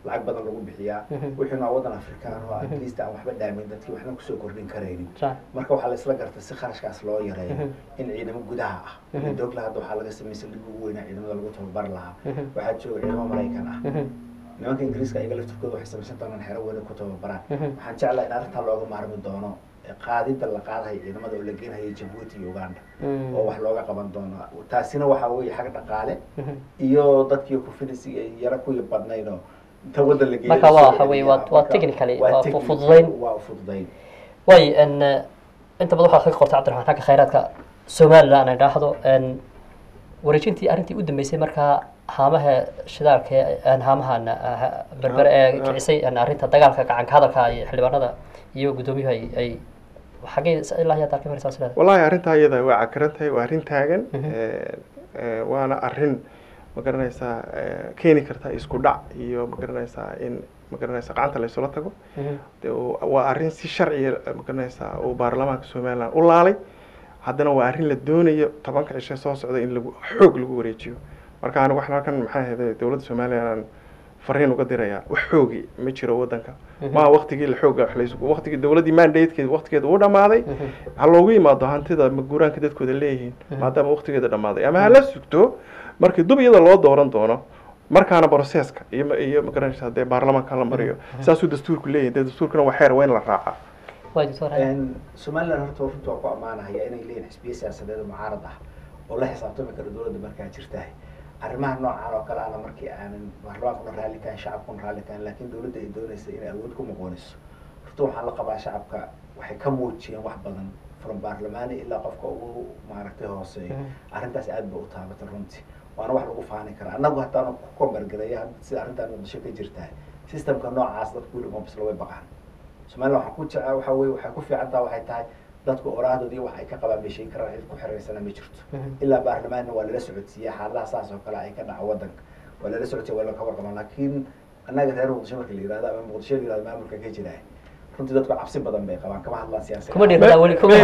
lacag badan lagu bixiyaa wixiina waa wadan afrikaan oo at least aan waxba dhaamin dadkii waxna kusoo kordhin karaynin sax marka waxaa la isla gartay si kharashkaas loo yareeyo in ciidamo gudaha ah dogla hadda waxaa laga sameeyey saldhigga ugu weynaa ciidamada lagu tababari lahaa waxaa jooga ciidamo maraykan ah nimanka ingiriiska ayaga laftirkooda waxay samaysan doonaan xero weyne ku tababaraan waxaan jeclahay in arrintaa looga maarmi doono qaadida la qaadahay ciidamada oo la geenhaya jabuuti iyo uganda oo wax looga qaban doono taasina waxaa weeye xag dhaqaale iyo dadkii kufidisiga yaro kuwii badnaydoo inta waddan la geeyo Marka waa lasoo waxa weeye, celiyaa. waa- waa Marka technically, waa waa technical, fududayn. waa fududayn way n inta badan waxaad ka qortay cabdiraxmaan xagga khayraadka somaliland ay dhaahdo n wareejintii arrintii u dambeysay markaa haamaha shidaalka ee haamahan berbere ee kicisay n arrinta dagaalka gacanka hadalka iyo xildhibaanada iyo guddoomiyuhu ay ay xaggee ilaa iyo dalka maraysaa sileeda wallahi arrintaa iyada waa cakaran tahay waa arrin taagan Eh, eh, waana arrin ma garanaysaa eh, keeni karta isku dhac iyo ma garanaysaa in ma garanaysaa gacanta la isula tago De, oo- waa arrin si sharciya eh, ma garanaysaa uu baarlamaanka somaliland u laalay haddana waa arrin la doonayo tobanka cishe soo socda in lagu xoog lagu wareejiyo marka anigu waxaan halkan maxaa ahayday dowladda somaliland aan fariin uga dirayaa wax xoogi ma jiro wadanka maa waqtigii la xooga wax laysu waqtigii dowladdii mandatekeeda waqtigeeda uu dhamaaday ha loogu yimaado hantida maguuraanka dadkooda leeyihiin maadaama waqtigeeda dhamaaday ama hala sugto markii dub iyada loo dooran doono markaana broseska iyo ma- iyo magaranaysa dee baarlamaanka la mariyo saasuu dastuurku leeyahay dee dastuurkuna waa xeer waa in la raacaa way doctor Een, somaliland horta runta waa ku ammaanahaya inay leeyihin xisbiya siyaasadeed oo mucaarad ah oo la xisaabtami kara dowladda markaa jirtahay arrimaha noocan oo kale ana markii aanan baarlamaankuna raalli kahan shacabkuna raalli kahan laakiin dowladda ay doonaysa inay awood ku muqooniso horta waxaan la qabaa shacabka waxay ka muujiyeen wax badan from baarlamaani ilaa qofka ugu maaragtay hooseeyo arrintaas aad ba u taabatay runtii waana wax lagu faani karaa annagu haddaan ku kombargareeya sida arrintan muqdisho ka jirtahay systemka noocaas dadku weli uma bisla way baqaan somaliland waxaa ku jecel waxa weye waxay ku fiican taha waxay tahay dadku oraahdoodii wax ay ka qabaan bay sheegi karaan cid ku xiraysana ma jirto ilaa baarlamaanna waa lala socodsiiya xaaladaha saas oo kale ay ka dhaca wadanka waa lala socodsiya waa laka warqaban laakiin annaga reer muqdisho marka la yihahdo ama muqdisho la yihahdo maamulka ka jira runtii dadku cabsi badan bay qabaan kama hadlaan siyaasad kuma dhiirada weli kuma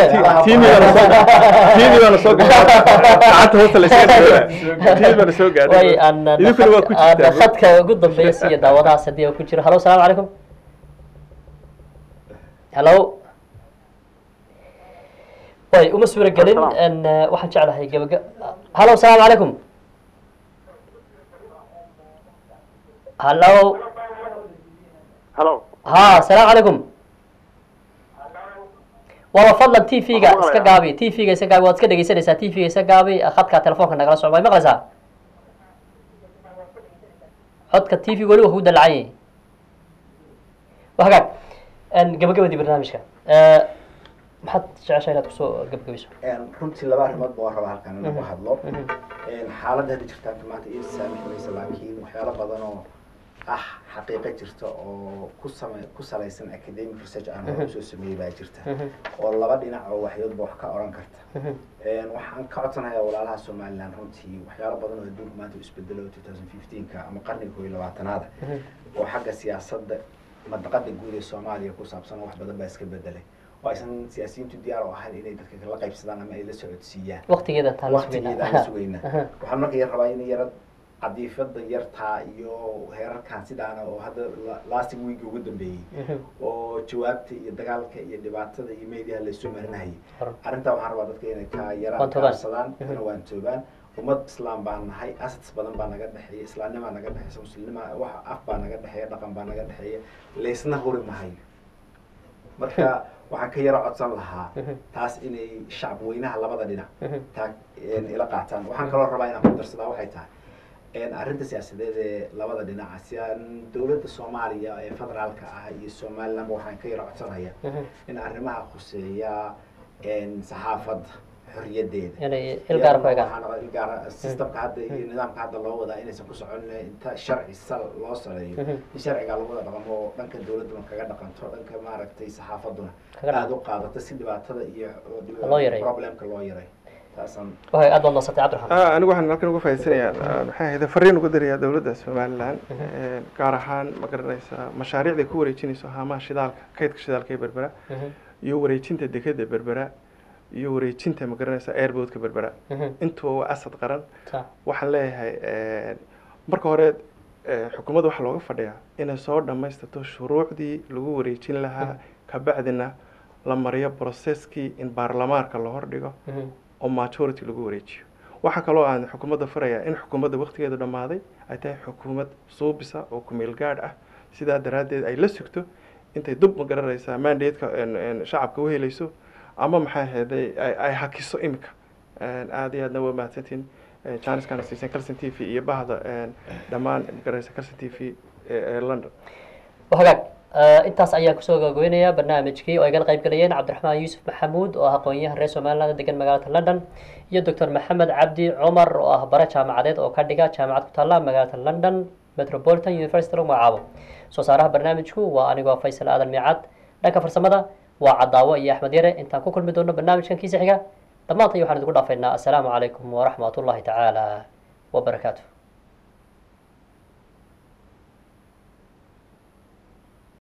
tiimi baana soo gashay gacanta hoosta laysaga dhiibaa tiimi baana soo way gaadhay aan idinkuna waa ku aan jirtaa khadka ugu dambeeya siiya daawadahaas haddii uu ku jiro hallo salaamu calaykum hallo way uma suura gelin n waxaan jeclahay gabagab hallo salaamu calaykum hallo halo ha salaamu calaykum waba fadlan t v-ga iska gaabi t v-ga iska gaabi waad iska dhegeysanaysaa t v-ga iska gaabi khadka telefoonka nagala socdo way maqlaysaa codka t v weli waa kugu dalacan yahay waa hagaag gabagabadii barnaamijka Eh, maxaad jeceshaa inaad kusoo gabagabayso Een, runtii laba arrimood ba waan rabaa halkan in lagu hadlo Een, xaaladda hadda jirtaan maanta iyo saamixmaysa laakiin waxyaalo badan oo ah xaqiiqo jirta oo ku same ku salaysan academic research aan hore usoo sameeyey baa jirta oo laba dhinac oo waxyoodba wax ka oran karta Een, waxaan ka codsanayaa walaalaha somaliland runtii waxyaalo badan oo adduunka maanta u isbedelo 2015ka ama qarniga koob iyo labaatanaada oo xagga siyaasadda madaqada guud ee soomaaliya ku saabsan wax badan baa iska bedelay oo aysan siyaasiyiintu diyaar u ahayn inay dadka la qaybsadaan ama ay la socodsiiyaan waqtigeeda taan la waqtigeeda aan la sugaynaa waxaan marka yar rabaa in yara cadiifada yartaa iyo heerarkan sidaana oo hadda la- lasting week ugu dambeeyey oo jawaabta iyo dagaalka iyo dhibaatada iyo meediaha laysu marinayay Hor. arrintaa waxaan rabaa dadka inay ka yaraan Waantoobaan. kaabsadaan kana waantoobaan ummad islaam baan nahay assets badan baa naga dhexeeya islaamnimaa naga dhexeysa muslimnima wax af baa naga dhexeeya dhaqan baa naga dhexeeya laysna huri mahayo marka waxaan ka yaro codsan lahaa taas inay shacab weynaha labada dhinac taa een, ila qaataan waxaan kaloo rabaa inaan ku darsadaa waxay tahay een, arrinta siyaasadeed ee labada dhinaca siyaan dowladda soomaaliya ee federaalka ah iyo somalilandba waxaan ka yaro codsanaya in arrimaha khuseeya een, saxaafadda xorriyadeeda inay ilgaar ku egaan waxaan rabaa ilgaara systemka hadda iyo nidaamka hadda loo wadaa inaysan ku socon inta sharci sal loo sareeyo in sharciga lagu wada dhaqmo oo dhanka dowladuna kaga dhaqanto dhanka maaragtay saxaafaduna Kaga dhaqanto. aada u qaadato si dhibaatada iyo Loo yareeyo. problemka loo yareeyo taasaan waay aad baad noosatay cabdiraxmaan Ah, anigu waxaan halkan uga faa'iidsanayaa ah, maxay ahayd fariin uga dirayaa dowladda somaliland Een, gaar ahaan ma garanaysaa mashaariicda ku wareejinayso haamaha shidaalka kaydka shidaalka ee berbera iyo wareejinta dekeda berbera iyo wareejinta ma garanaysaa airboodka berbera intuba waa asad qaran sa waxaan leeyahay een, marka hore eh, xukuumadda waxaa looga fadhiyaa inay soo dhammaystirto shuruucdii lagu wareejin lahaa kabacdina la mariyo processkii in baarlamaanka la hordhigo Mhm. oo majority lagu wareejiyo waxaa kaloo aan xukuumadda farayaa in xukuumadda waqtigeeda dhammaaday ay tahay xukuumad suubisa oo kumeel gaadh ah sidaa daraaddeed ay la sugto intay dub ma garanaysaa mandateeka en- en shacabka u helayso ama maxaa ahayday ay ay hakiso imika En aad iyo aadna waa mahadsantiin janiskana siisan calson t v iyo bahda en dhammaan magaranaysa calson t v ee ee london hagaag eh, intaas ayaan kusoo gabagabeynayaa barnaamijkii oo ay gala qayb galayeen cabdiraxmaan yuusuf maxamuud oo ah aqoon-yahan reer somaliland degan magaalada london iyo doctor maxamed cabdi cumar oo ah bare jaamacadeed oo ka dhiga jaamacad ku taalla magaalada london metropolitan university lagu magacaabo soo saaraha barnaamijku waa anigoo faysal aadan miicad dhanka farsamada waa cadaawo iyo axmed yare intaan ku kulmi doono barnaamijkan kiisa xiga dhammaantay waxaan idinku dhaafaynaa assalaamu calaykum waraxmat ullahi tacaala wabarakaatu